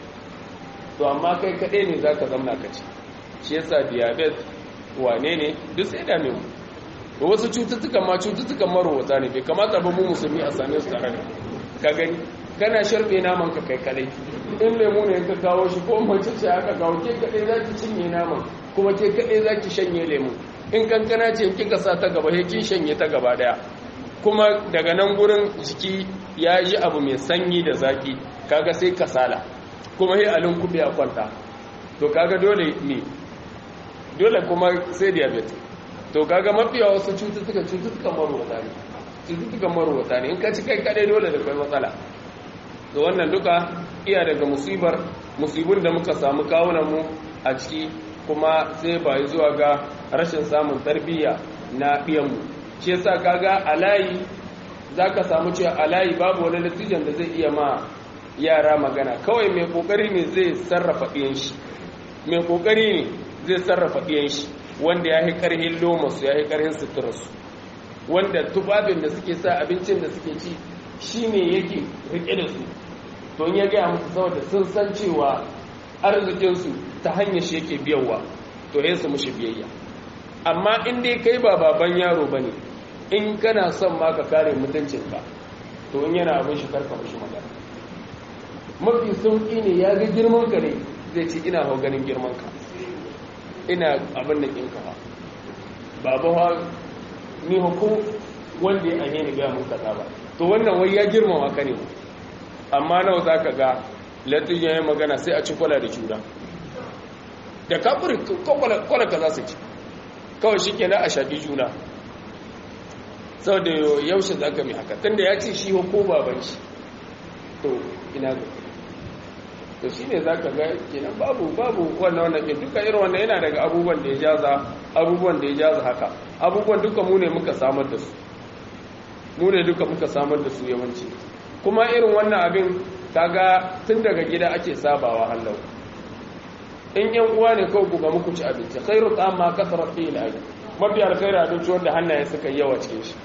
to amma kai kaɗai ne za ka zamna ka ci shi yasa diabetes wane ne duk sai dame mu wasu cututtukan ma cututtukan marowata ne bai kamata ba mu musulmi a same su tare da ka gani kana sharbe naman ka kai kadai in lemu ne ka kawo shi ko mace ce aka kawo ke kadai za ki cinye naman kuma ke kadai za ki shanye lemu in kankana ce kika sa ta gaba he kin shanye ta gaba daya kuma daga nan gurin jiki ya yi abu mai sanyi da zaki kaga sai kasala kuma he alin kube a kwanta to kaga dole ne dole kuma sai diabetes to kaga mafiya wasu cututtuka cututtukan marwata ne cututtukan marwata ne in ka ci kai kadai dole da kai matsala da wannan duka iya daga musibar musibin da muka samu kawunan mu a ciki kuma sai bayi zuwa ga rashin samun tarbiyya na ɗiyanmu shi yasa kaga a layi za ka samu cewa a layi babu wani natijan da zai iya ma yara magana kawai mai kokari ne zai sarrafa ɗiyan shi mai kokari ne zai sarrafa ɗiyan shi wanda ya yi ƙarhin lomasu ya yi ƙarhin suturarsu wanda tufafin da suke sa abincin da suke ci shi ne yake rike da su to ya gaya musu saboda sun san cewa arzikinsu ta hanyar shi yake biyawa to ya su mushi biyayya amma in dai kai ba baban yaro ba ne in kana son ma ka kare mutuncinka to in yana abin shi karka mushi magana mafi sauƙi ne ya ga girman ka ne zai ce ina hau ganin girman ka ina abin da ƙinka ba babu ha ni hukun wanda ya anye ni gaya mun kaza ba to wannan wai ya girmama ka ne amma nawa za ka ga latin ya yi magana sai a ci kwala da juna da kafin kwala ka za su ci kawai shi kenan a shaƙi juna sau da yaushe za ka mai haka tun da ya ce shi ko baban shi to ina ga to shine zaka ga kenan babu babu wannan wannan ke duka irin wannan yana daga abubuwan da ya jaza abubuwan da ya jaza haka abubuwan duka mu ne muka samar da su mu ne duka muka samar da su yawanci kuma irin wannan abin kaga tun daga gida ake sabawa hallau in yan uwa ne kawai ku ga muku ci abinci khairu amma kasara fi al mafi alkhairu abinci wanda hannaye suka yi yawa cikin shi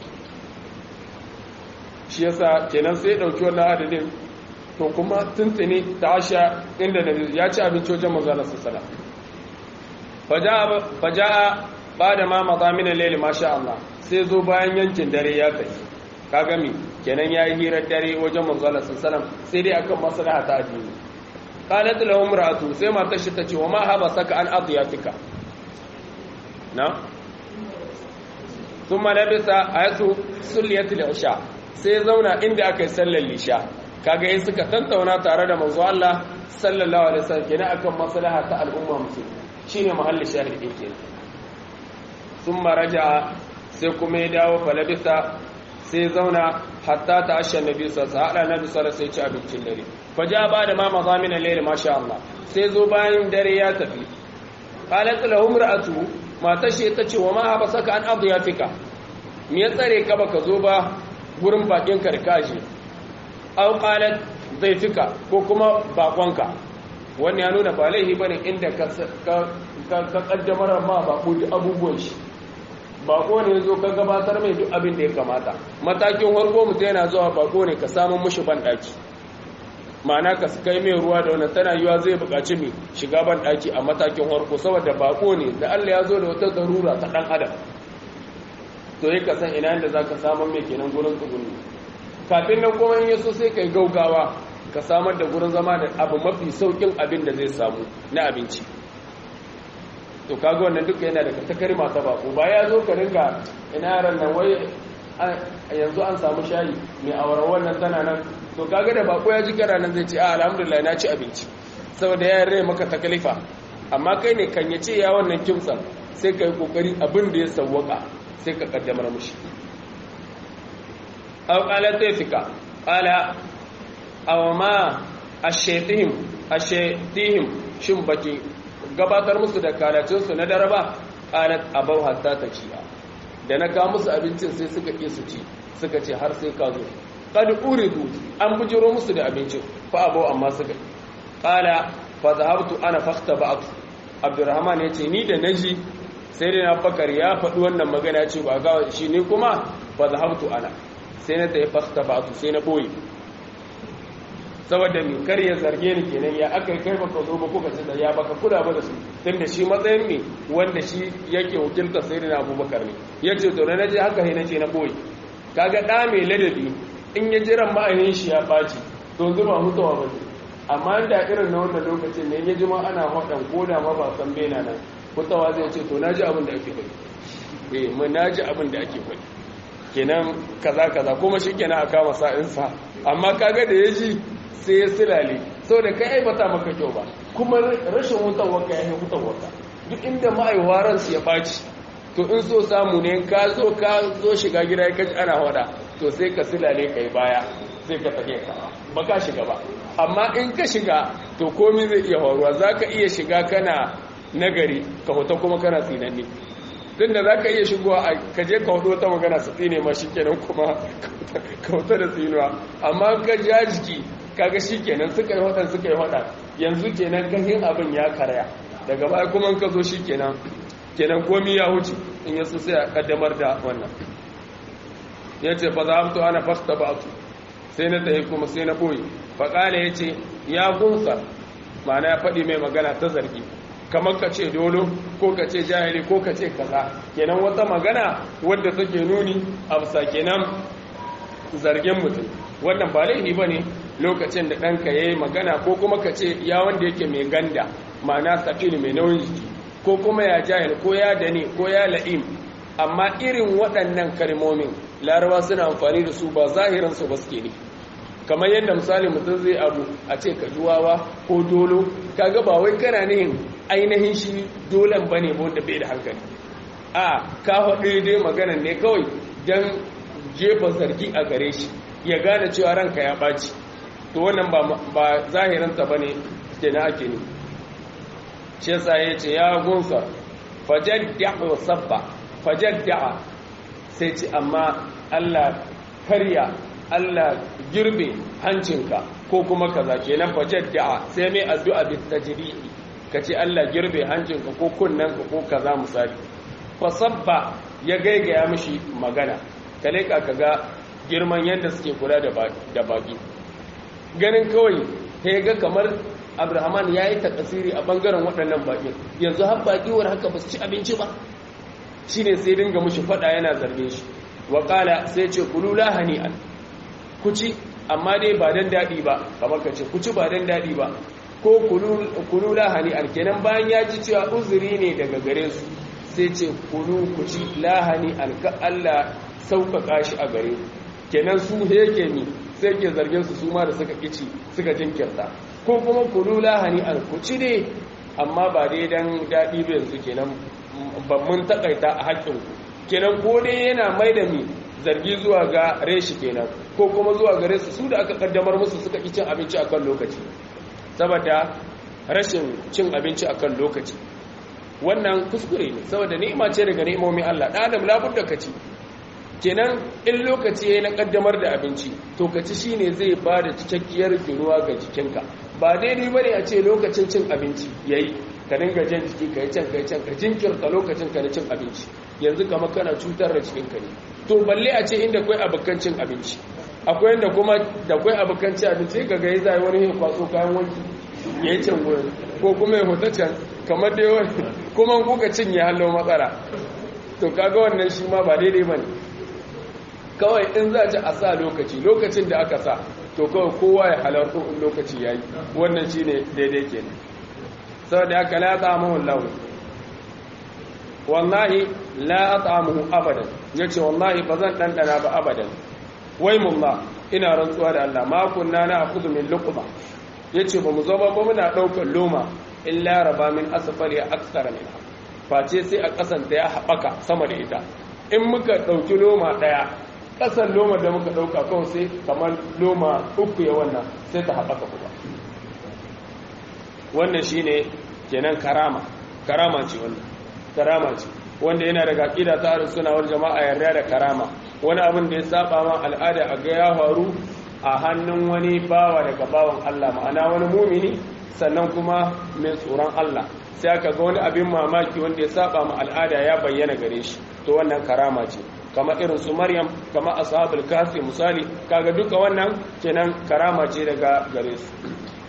shi yasa kenan sai dauki wannan adadin to kuma tuntuni ta asha inda nabi ya ci abinci wajen manzo Allah sallallahu alaihi faja'a ba da ma mazamin al-layl masha Allah sai zo bayan yankin dare ya kai kaga mi kenan yayi hirar dare wajen manzo Allah sallallahu alaihi wasallam sai dai akan maslaha ta addini qalat lahu imra'atu sai matar shi tace wa ma haba saka an adiyatika na thumma labisa ayatu sulliyat al-isha sai zauna inda aka yi sallar lisha kaga yin suka tantauna tare da manzo Allah sallallahu alaihi wasallam kenan akan maslaha ta al'umma musulmi shine mahallin shahidin kenan thumma raja'a sai kuma ya dawo falabisa sai zauna hatta ta ashe nabi sallallahu alaihi nabi sallallahu alaihi ci abincin dare faja ba da ma mazamin al-layl masha Allah sai zo bayan dare ya tafi qalat lahu imra'atu matar shi ta ce wa ma habasaka an adiyatika me ya tsare ka baka zo ba gurin bakin karkashi aw qalat zaifika ko kuma bakonka wannan ya nuna ba laihi bane inda ka ka kaddamar ma bako duk abubuwan shi bako ne zo ka gabatar mai duk abin da ya kamata matakin harko mutum yana zuwa bako ne ka samun mushi banɗaki ma'ana ka su kai mai ruwa da wannan tana yiwa zai buƙaci mai shiga banɗaki a matakin harko saboda bako ne da allah ya zo da wata zarura ta ɗan adam to yi ka san ina yadda za ka samun mai kenan gurin tsuguni kafin nan kuma in yaso sai ka yi gaugawa ka samar da gurin zama da abu mafi saukin abin da zai samu na abinci to kaga wannan duka yana daga takarima ta bako ba ya zo ka ringa ina yaran nan wai yanzu an samu shayi mai awara wannan tana nan to kaga da bako ya ji kara nan zai ce a alhamdulillah na ci abinci saboda ya rai maka takalifa amma kai ne kan ya ce ya wannan kimsan sai ka yi kokari abin da ya sawwaka sai ka kaddamar mushi aw qala tafika qala aw ma ashetihim ashetihim shin baki gabatar musu da kalacinsu na daraba qalat abaw hatta takiya da na ka musu abincin sai suka ƙi su ci suka ce har sai ka zo qad uridu an bujiro musu da abincin fa abaw amma suka qala fa zahabtu ana fakhtaba'tu abdurrahman yace ni da naji sai dai na bakar ya faɗi wannan magana ce ba ga shi ne kuma fa zahabtu ana sai na tayi fakhtaba'tu sai na boye saboda mai kar ya zarge ni kenan ya aka kai baka zo ba kuka ce da ya baka kula ba da su tun da shi matsayin ne wanda shi yake wakiltar sai da abubakar ne ya ce to na je haka na ce na boye kaga ɗa mai ladabi in ya jiran ma'ayin shi ya ɓaci to zuba hutawa ba ne amma da irin na wannan lokacin ne ya ji ma ana haɗan ko da ma ba san bena nan hutawa zai ce to na ji abin da ake faɗi eh mun na ji abin da ake faɗi kenan kaza kaza kuma shi kenan a kama sa'insa amma kaga da ya ji sai ya silale sau da kai aibata maka kyau ba kuma rashin wutan waka ya yi wutan waka duk inda ma'aiwaransu ya ɓaci to in so samu ne ka zo ka zo shiga gida ya kaji ana wada to sai ka silale ka yi baya sai ka tafiya ka ba ka shiga ba amma in ka shiga to komi zai iya faruwa za ka iya shiga kana nagari ka hoto kuma kana tsinanni tun da za ka iya shigowa a kaje ka hoto ta magana su tsine ma shi kenan kuma ka hoto da tsinuwa amma ka ja jiki kaga shi kenan suka yi waɗanda suka yi waɗa yanzu kenan gahin abin ya karya daga baya kuma ka zo shi kenan kenan komi ya huce in ya so sai a kaddamar da wannan ya ce fa za to ana fasta ba su sai na tafi kuma sai na boye faƙala ya ce ya gunsa ma'ana ya faɗi mai magana ta zargi kamar ka ce dolo ko ka ce jahili ko ka ce kaza kenan wata magana wadda take nuni a bisa kenan zargin mutum wannan ba laifi ba ne lokacin da ɗanka ya yi magana ko kuma ka ce ya wanda yake mai ganda ma'ana safini mai nauyin jiki ko kuma ya jahil ko ya dane ko ya la'im amma irin waɗannan kalmomin larawa suna amfani da su ba zahiransu ba suke ne kamar yadda misali mutum zai abu a ce ka juwawa ko dolo kaga ba wai kana nihin ainihin shi dolen ba ne wanda bai da hankali a ka haɗu dai maganan ne kawai don jefa zargi a gare shi ya gane cewa ranka ya ɓaci to wannan ba zahirinta ba ne ke na ake ne shi yasa ya ce ya gunsa fajadda sabba fajadda sai ce amma Allah karya Allah girbe hancinka ko kuma kaza kenan fajadda sai mai addu'a bi tajri'i kace Allah girbe hancinka ko kunnanka ko kaza misali fa sabba ya gaigaya mishi magana kale ka kaga girman yadda suke kula da baki ganin kawai ta ga kamar abrahaman ya yi takasiri a bangaren waɗannan baƙi yanzu har baƙiwar haka ba su ci abinci ba shi ne sai dinga mushi faɗa yana zarge shi waƙala sai ce kulu lahani an ku ci amma dai ba don daɗi ba kamar ka ce ku ci ba don daɗi ba ko kulu lahani an kenan bayan ya ji cewa uzuri ne daga gare su sai ce kulu ku ci lahani an ka Allah sauƙaƙa shi a gare kenan su yake mi sai ke zargin su su ma da suka kici suka jinkirta ko kuma kulu lahani an ku ci ne amma ba dai dan daɗi ba yanzu kenan ban mun takaita a haƙƙin ku kenan ko dai yana mai da mi zargi zuwa ga reshi kenan ko kuma zuwa gare su su da aka kaddamar musu suka ki cin abinci akan lokaci saboda rashin cin abinci akan lokaci wannan kuskure ne saboda ni'ima ce daga ni'imomin Allah dan adam labudda ka ci kenan in lokaci yayi na kaddamar da abinci to ka ci shine zai ba da cikakkiyar ginuwa ga jikinka ba daidai bane a ce lokacin cin abinci yayi ka dinga jan jiki kai can kai can ka jinkirta lokacin ka na cin abinci yanzu kamar kana cutar da jikinka ne to balle a ce inda akwai abokan cin abinci akwai inda kuma da akwai abokan cin abinci ga ga zai wani ya kwaso kayan wanki ya yi can wurin ko kuma ya hota can kamar da yawan kuma kuka cinye hallo matsala to kaga wannan shi ma ba daidai ba ne kawai in za ci a sa lokaci lokacin da aka sa to kawai kowa ya halarta in lokaci ya yi wannan shi ne daidai ke ne sau da aka la ta'amuhun lahu wallahi la ta'amuhu abadan ya ce wallahi ba zan ɗanɗana ba abadan wai mullah ina rantsuwa da Allah ma kunna na akudu min luqma yace ba mu zama ba muna ɗaukar loma illa raba min asfali aksara min face sai a kasanta ya haɓaka sama da ita in muka ɗauki loma ɗaya ƙasar loma da muka ɗauka kawai sai kamar loma uku ya wannan sai ta haɓaka kuma wannan shine kenan karama karama ce wannan karama ce wanda yana daga ƙida ta harin sunawar jama'a yarda da karama wani abin da ya saba ma al'ada a ga ya faru a hannun wani bawa daga bawan Allah ma'ana wani mumini sannan kuma mai tsoron Allah sai aka ga wani abin mamaki wanda ya saba ma al'ada ya bayyana gare shi to wannan karama ce kama irin su Maryam kama ashabul kafi misali kaga duka wannan kenan karama ce daga gare su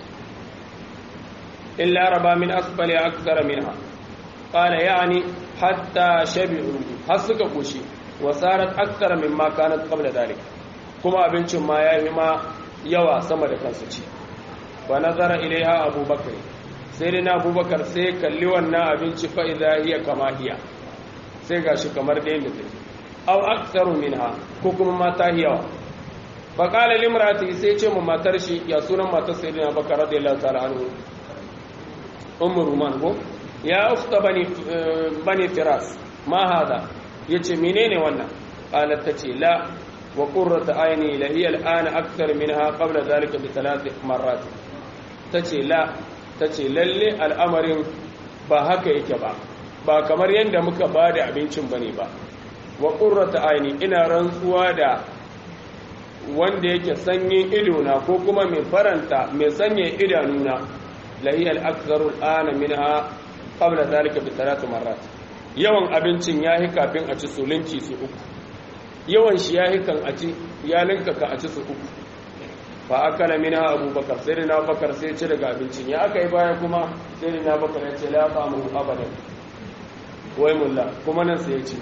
illa raba min asfali akthara minha qala yani hatta shabi'u har suka koshi wa sarat akthara mimma kanat qabla dalik kuma abincin ma yayi ma yawa sama da kansu ci wa nazara ilaiha abubakar sai dai na abubakar sai kalli wannan abinci fa idza hiya kama hiya sai gashi kamar da yanda take aw aktsaru minha ko kuma mata yawa fa qala limrati sai ce mu matar shi ya sunan matar sayyidina bakar radiyallahu ta'ala anhu ummu ruman ko ya ukhta bani bani firas ma hada yace menene wannan qalat tace la wa qurratu ayni la hiya al'ana akthar minha qabla dhalika bi thalath marrat tace la tace lalle al'amarin ba haka yake ba ba kamar yanda muka bada abincin bane ba wa qurratu ayni ina rantsuwa da wanda yake sanyin idona ko kuma mai faranta mai sanya idanuna la hiya al-aktharu al'ana minha qabla dhalika bi thalath marrat yawan abincin yahi kafin a ci sulinci su uku yawan shi yahi kan a ci ya linka ka a ci su uku fa akala minha abubakar sai na bakar sai ci daga abincin ya aka yi baya kuma sai na bakar ya ce la famu abadan wai mulla kuma nan sai ya ce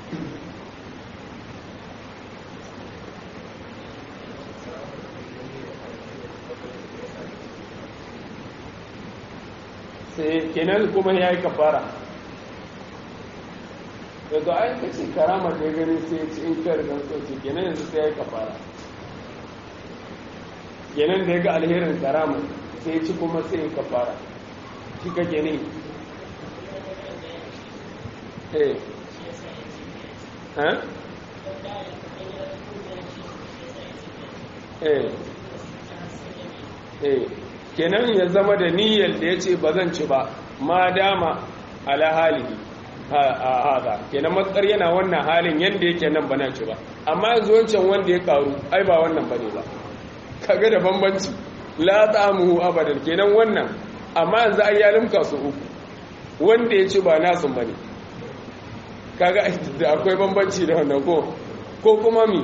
sai kenan kuma ya yi kafara daga ayin ka ce karama da ya gani sai ci in kar don soce kenan yanzu sai ya yi kafara kenan da ya ga alherin karama sai ci kuma sai ya kafara shi ka gani eh eh eh kenan ya zama da niyyar da yace bazan ci ba ma dama ala halihi hada kenan matsar yana wannan halin yanda yake nan bana ci ba amma yanzu wancan wanda ya karu ai ba wannan bane ba kaga da bambanci la ta'amuhu abadan kenan wannan amma yanzu ai ya limka su uku wanda ya ci ba nasu bane kaga da akwai bambanci da wannan ko ko kuma mi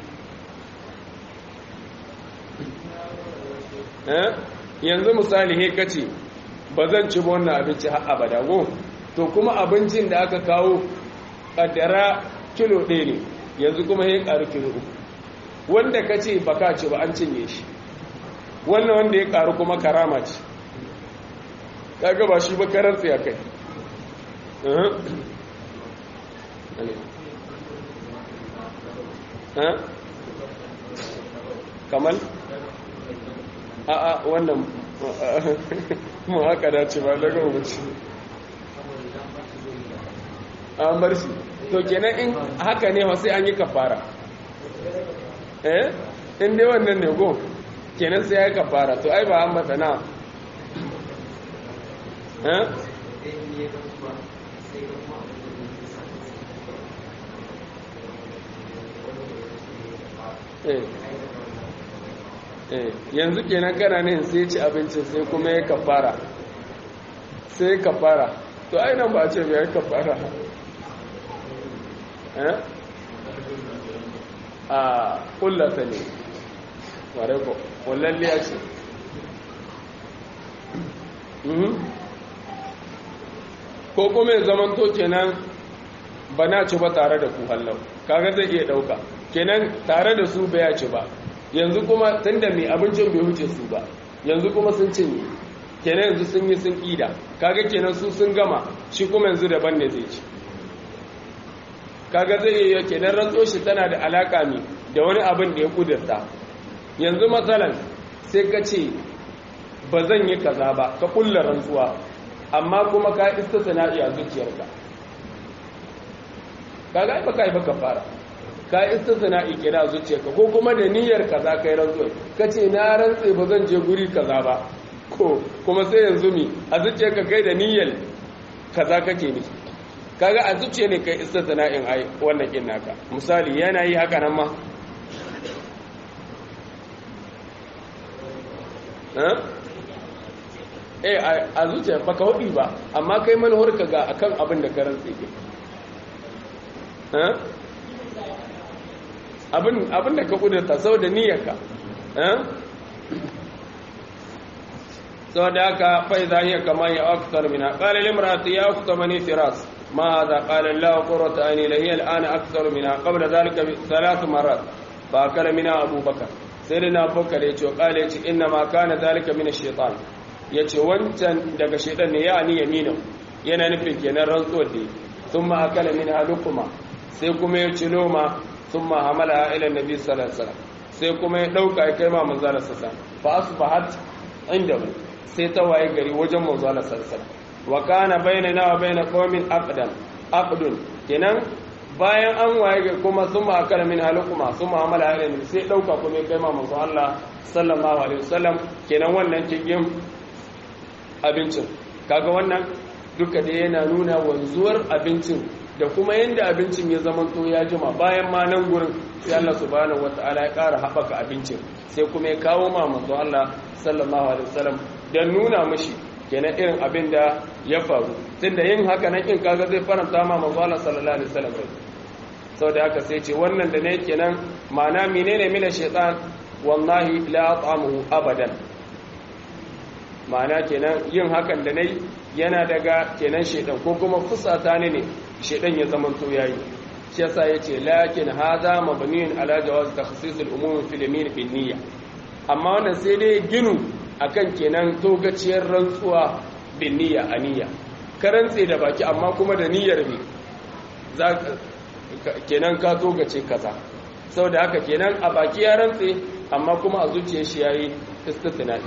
eh yanzu misali he kace ba zan ci ba wannan abinci har abada go to kuma abincin da aka kawo kaddara kilo ɗaya ne yanzu kuma ya ƙaru kilo uku wanda ka ce baka ce ba an cinye shi wannan wanda ya ƙaru kuma karama ce kaga ba shi ba karar tsaye kai kamal a'a wannan mu haka dace ba daga wuce an bar shi to kenan in haka ne sai an yi kafara eh in dai wannan ne go kenan sai ya yi kafara to ai ba an bata na eh yanzu kenan kana ne sai ci abincin sai kuma ya kafara sai kafara to ai nan ba ce bai kafara a kullata ne ware ko kullalliya ce ko kuma ya zaman to kenan ba na ci ba tare da ku hallau kaga zai iya dauka kenan tare da su bai ci ba yanzu kuma tunda mai abincin bai wuce su ba yanzu kuma sun cinye kenan yanzu sun yi sun ƙida kaga kenan su sun gama shi kuma yanzu daban ne zai ci kaga zai iya kenan rantso shi tana da alaka ne da wani abin da ya kudurta yanzu matsalan sai ka ce ba zan yi kaza ba ka kulla rantsuwa amma kuma ka istisna iya zuciyarka kaga ai baka yi baka fara ka istisna ikira zuciyarka ko kuma da niyyar kaza kai rantsuwa kace na rantse ba zan je guri kaza ba ko kuma sai yanzu mi a zuciyarka kai da niyyar kaza kake ni kaga a zuciya ne kai istisna in ai wannan kin naka misali yana yi haka nan ma eh a zuciya baka hudi ba amma kai manuwar ka ga akan abin da ka rantse ke abin da ka kudurta sau da niyyarka sau da aka fai zahiyar kama ya aktar mina ƙalil imrati ya aktar mani firas ma za ƙalil lawa ƙorata aini lahiyar ana aktar mina ƙabla zalika salatu marar ba kala mina abubakar sai da na bukar ya ce ƙalil ce inna ma kana zalika mina shaitan ya ce wancan daga shaitan ne ya ni yamina yana nufin kenan rantsuwar da sun ma akala min halukuma sai kuma ya ci noma sun ma hamala ila nabi sallallahu alaihi sai kuma ya dauka ya kai ma manzala sassa fa asbahat indahu sai ta waye gari wajen manzala sallallahu wa kana bainana wa bain qaumin aqdan aqdun kenan bayan an waye gari kuma sun ma akala min halukuma sun ma hamala ila nabi sai dauka kuma ya kai ma manzo Allah sallallahu alaihi wasallam kenan wannan kigin abincin kaga wannan duka da yana nuna wanzuwar abincin da kuma yadda abincin ya zama to ya jima bayan ma nan gurin sai Allah subhanahu wataala ya ƙara haɓaka abincin sai kuma ya kawo ma manzo Allah sallallahu alaihi wasallam dan nuna mishi kenan irin abin da ya faru tunda yin haka nan in kaga zai faranta ma manzo Allah sallallahu alaihi wasallam saboda haka sai ce wannan da ne kenan ma'ana menene mina shaytan wallahi la at'amuhu abadan ma'ana kenan yin hakan da nayi yana daga kenan shedan ko kuma fusata ne ne shedan ya zama to yayi shi yasa yace lakin hadha mabniun ala jawaz takhsis al-umum fi al-yamin fi niyya amma wannan sai dai ginu akan kenan togaciyar rantsuwa bin niyya aniya karantse da baki amma kuma da niyyar ne za kenan ka togace kaza saboda haka kenan a baki ya rantse amma kuma a zuciyar shi yayi istithna'i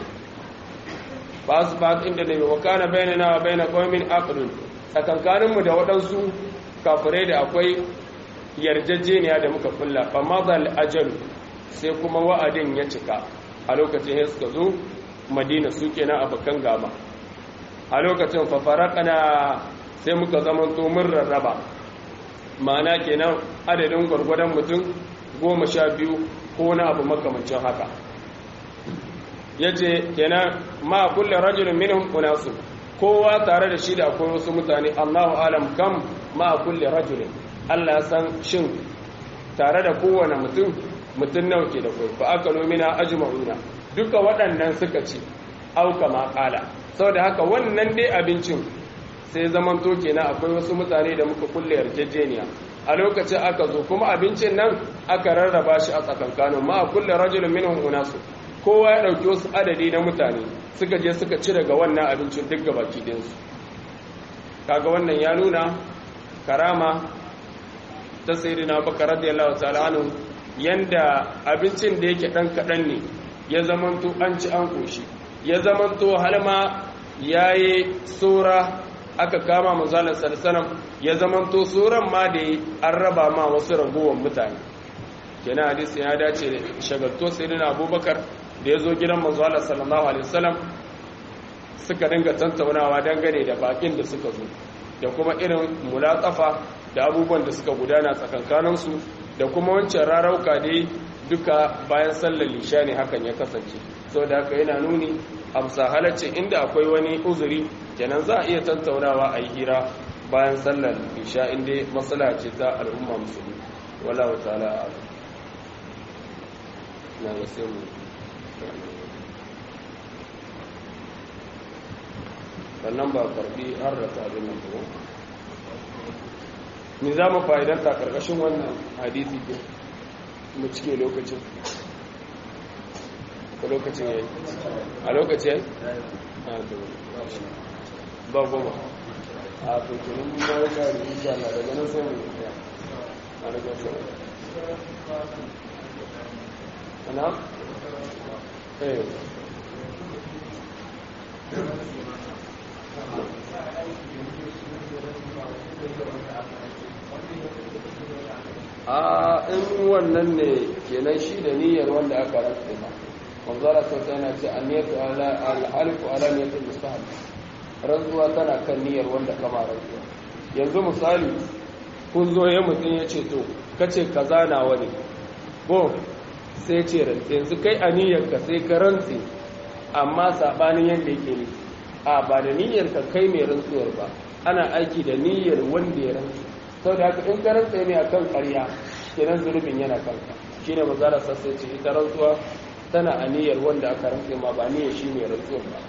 ba su ba inda ne wa kana bainana wa baina qaumin aqdun tsakankanin mu da waɗansu kafirai da akwai yarjejeniya da muka kulla fa madal ajal sai kuma wa'adin ya cika a lokacin ya suka zo madina su kenan abokan gama a lokacin fafarakana sai muka zamanto mun rarraba ma'ana kenan adadin gwargwadon mutum goma sha biyu ko na abu makamancin haka ya ce kenan ma kulle rajulun minhum unasu kowa tare da shi da akwai wasu mutane allahu alam kam ma kulle rajulun allah san shin tare da kowane mutum mutum nawa ke da kai fa aka nomina ajma'una duka waɗannan suka ci auka ma ƙala saboda haka wannan dai abincin sai zaman to kenan akwai wasu mutane da muka kulle yarjejeniya a lokacin aka zo kuma abincin nan aka rarraba shi a tsakankanin ma a kulle rajulun minhum unasu kowa ya ɗauki wasu adadi na mutane suka je suka ci daga wannan abincin duk gabaki ɗinsu kaga wannan ya nuna karama ta sayyidina bakar radiyallahu ta'ala anhu yanda abincin da yake dan kadan ne ya zamanto an ci an koshi ya zamanto halma yayi sura aka kama manzalar sallallahu ya zamanto suran ma da an raba ma wasu ragowar mutane kenan hadisi ya dace da shagalto sayyidina abubakar da ya zo gidan manzalar sallallahu alaihi wasallam suka dinga tantaunawa dangane da bakin da suka zo da kuma irin mulatsafa da abubuwan da suka gudana tsakankaninsu da kuma wancan rarauka dai duka bayan sallar lisha ne hakan ya kasance sau da haka yana nuni a bisa halarci inda akwai wani uzuri kenan za a iya tattaunawa a yi hira bayan sallar lisha inda matsala ce ta al'umma musulmi wala wa ta'ala a na ga sai mu sannan ba karbi har da abin nan ba ni za mu fa'idanta karkashin wannan hadisi ke mu cike lokacin ko lokacin yayi a lokacin ba goma a tuntunin ba ya kari insha Allah daga nan sai mu ya a daga sai ana eh a in wannan ne kenan shi da niyyar wanda aka rantsa ba manzara sau yana ce an niyatu alhalifu ala niyatul mustahab rantsuwa tana kan niyyar wanda kama rantsuwa yanzu misali kun zo ya mutum ya ce to kace kaza na wani ko sai ce rantse yanzu kai a niyyar ka sai ka rantse amma sabanin yadda yake ne a ba da niyyar ka kai mai rantsuwar ba ana aiki da niyyar wanda ya rantsu sau da haka in ka rantsa ne akan ƙarya kenan zunubin yana kanka shine mazara sassa ce ita rantsuwa tana a niyyar wanda aka rantsa ma ba niyyar shi mai rantsuwar ba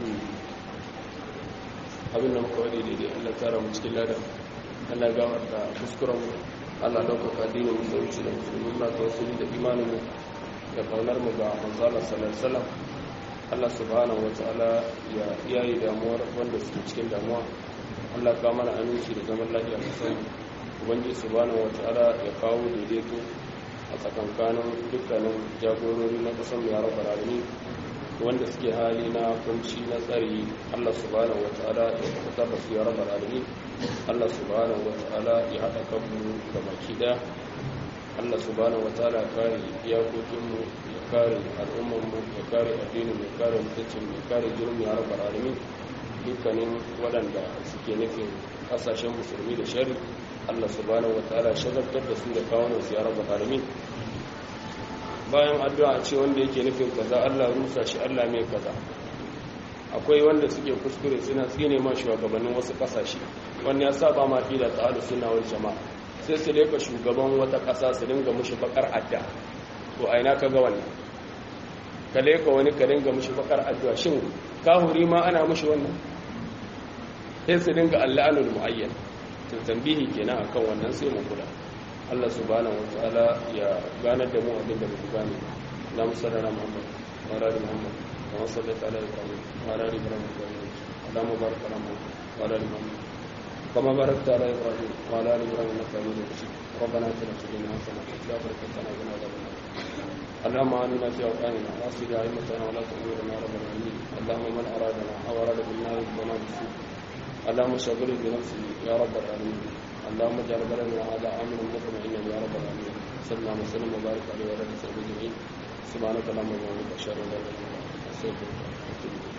abin da muka wani daidai Allah tsara mu cikin ladan Allah gamar da kuskuren mu Allah ɗaukaka addinin musulunci da musulmi muna tawassuli da imanin mu da kaunar mu ga manzala sallallahu alaihi wasallam Allah subhanahu wa ta'ala ya yayi damuwar wanda suke cikin damuwa Allah ka mana aminci da zaman lafiya sosai ubangiji subhanahu wa ta'ala ya kawo daidaito a tsakankanin dukkanin jagorori na kusan ya rabu rami wanda suke hali na kunci na tsari Allah subhanahu wa ta'ala ya fitar da su ya rabu rami Allah subhanahu wa ta'ala ya haɗa kanmu da baki ɗaya Allah subhanahu wa ta'ala ya kare iyakokinmu ya kare al'ummarmu ya kare addinin ya kare mutuncin ya kare jirgin ya rabu rami dukkanin waɗanda suke nufin ƙasashen musulmi da shari Allah subhanahu wa ta'ala shagaltar da su da kawunan su ya rabu rami bayan addu'a ce wanda yake nufin kaza Allah rusa shi Allah mai kaza akwai wanda suke kuskure suna tsine ma shugabannin wasu kasashe wanda ya saba ma aqida ta ahlus sunna wal jamaa sai su leka shugaban wata kasa su dinga mushi bakar adda to a ina kaga wannan ka leka wani ka dinga mushi bakar addu'a shin kahuri ma ana mushi wannan sai su dinga allanul muayyan to tambihi kenan akan wannan sai mu kula Allah subhanahu wataala ya ganar da mu abin da muke gane na musallana Muhammad wa ala Muhammad wa sallallahu ala Ibrahim wa ala Ibrahim Allahumma barik ala Muhammad wa ala Muhammad kama barakta ala Ibrahim wa ala Ibrahim innaka Hamidum Majid ربنا اتنا في الدنيا حسنه وفي الاخره حسنه وقنا عذاب النار اللهم آمنا في أوطاننا واصل أئمتنا ولا تأمرنا رب العالمين اللهم من أرادنا أو أراد بالله وما بالسوء اللهم شغله بنفسه يا رب العالمين اللهم اجعل بلدنا هذا امنا مطمئنا يا رب العالمين صلى الله وسلم وبارك عليه وعلى اله وصحبه اجمعين سبحانك اللهم وبحمدك اشهد ان لا اله الا انت استغفرك ورحمة الله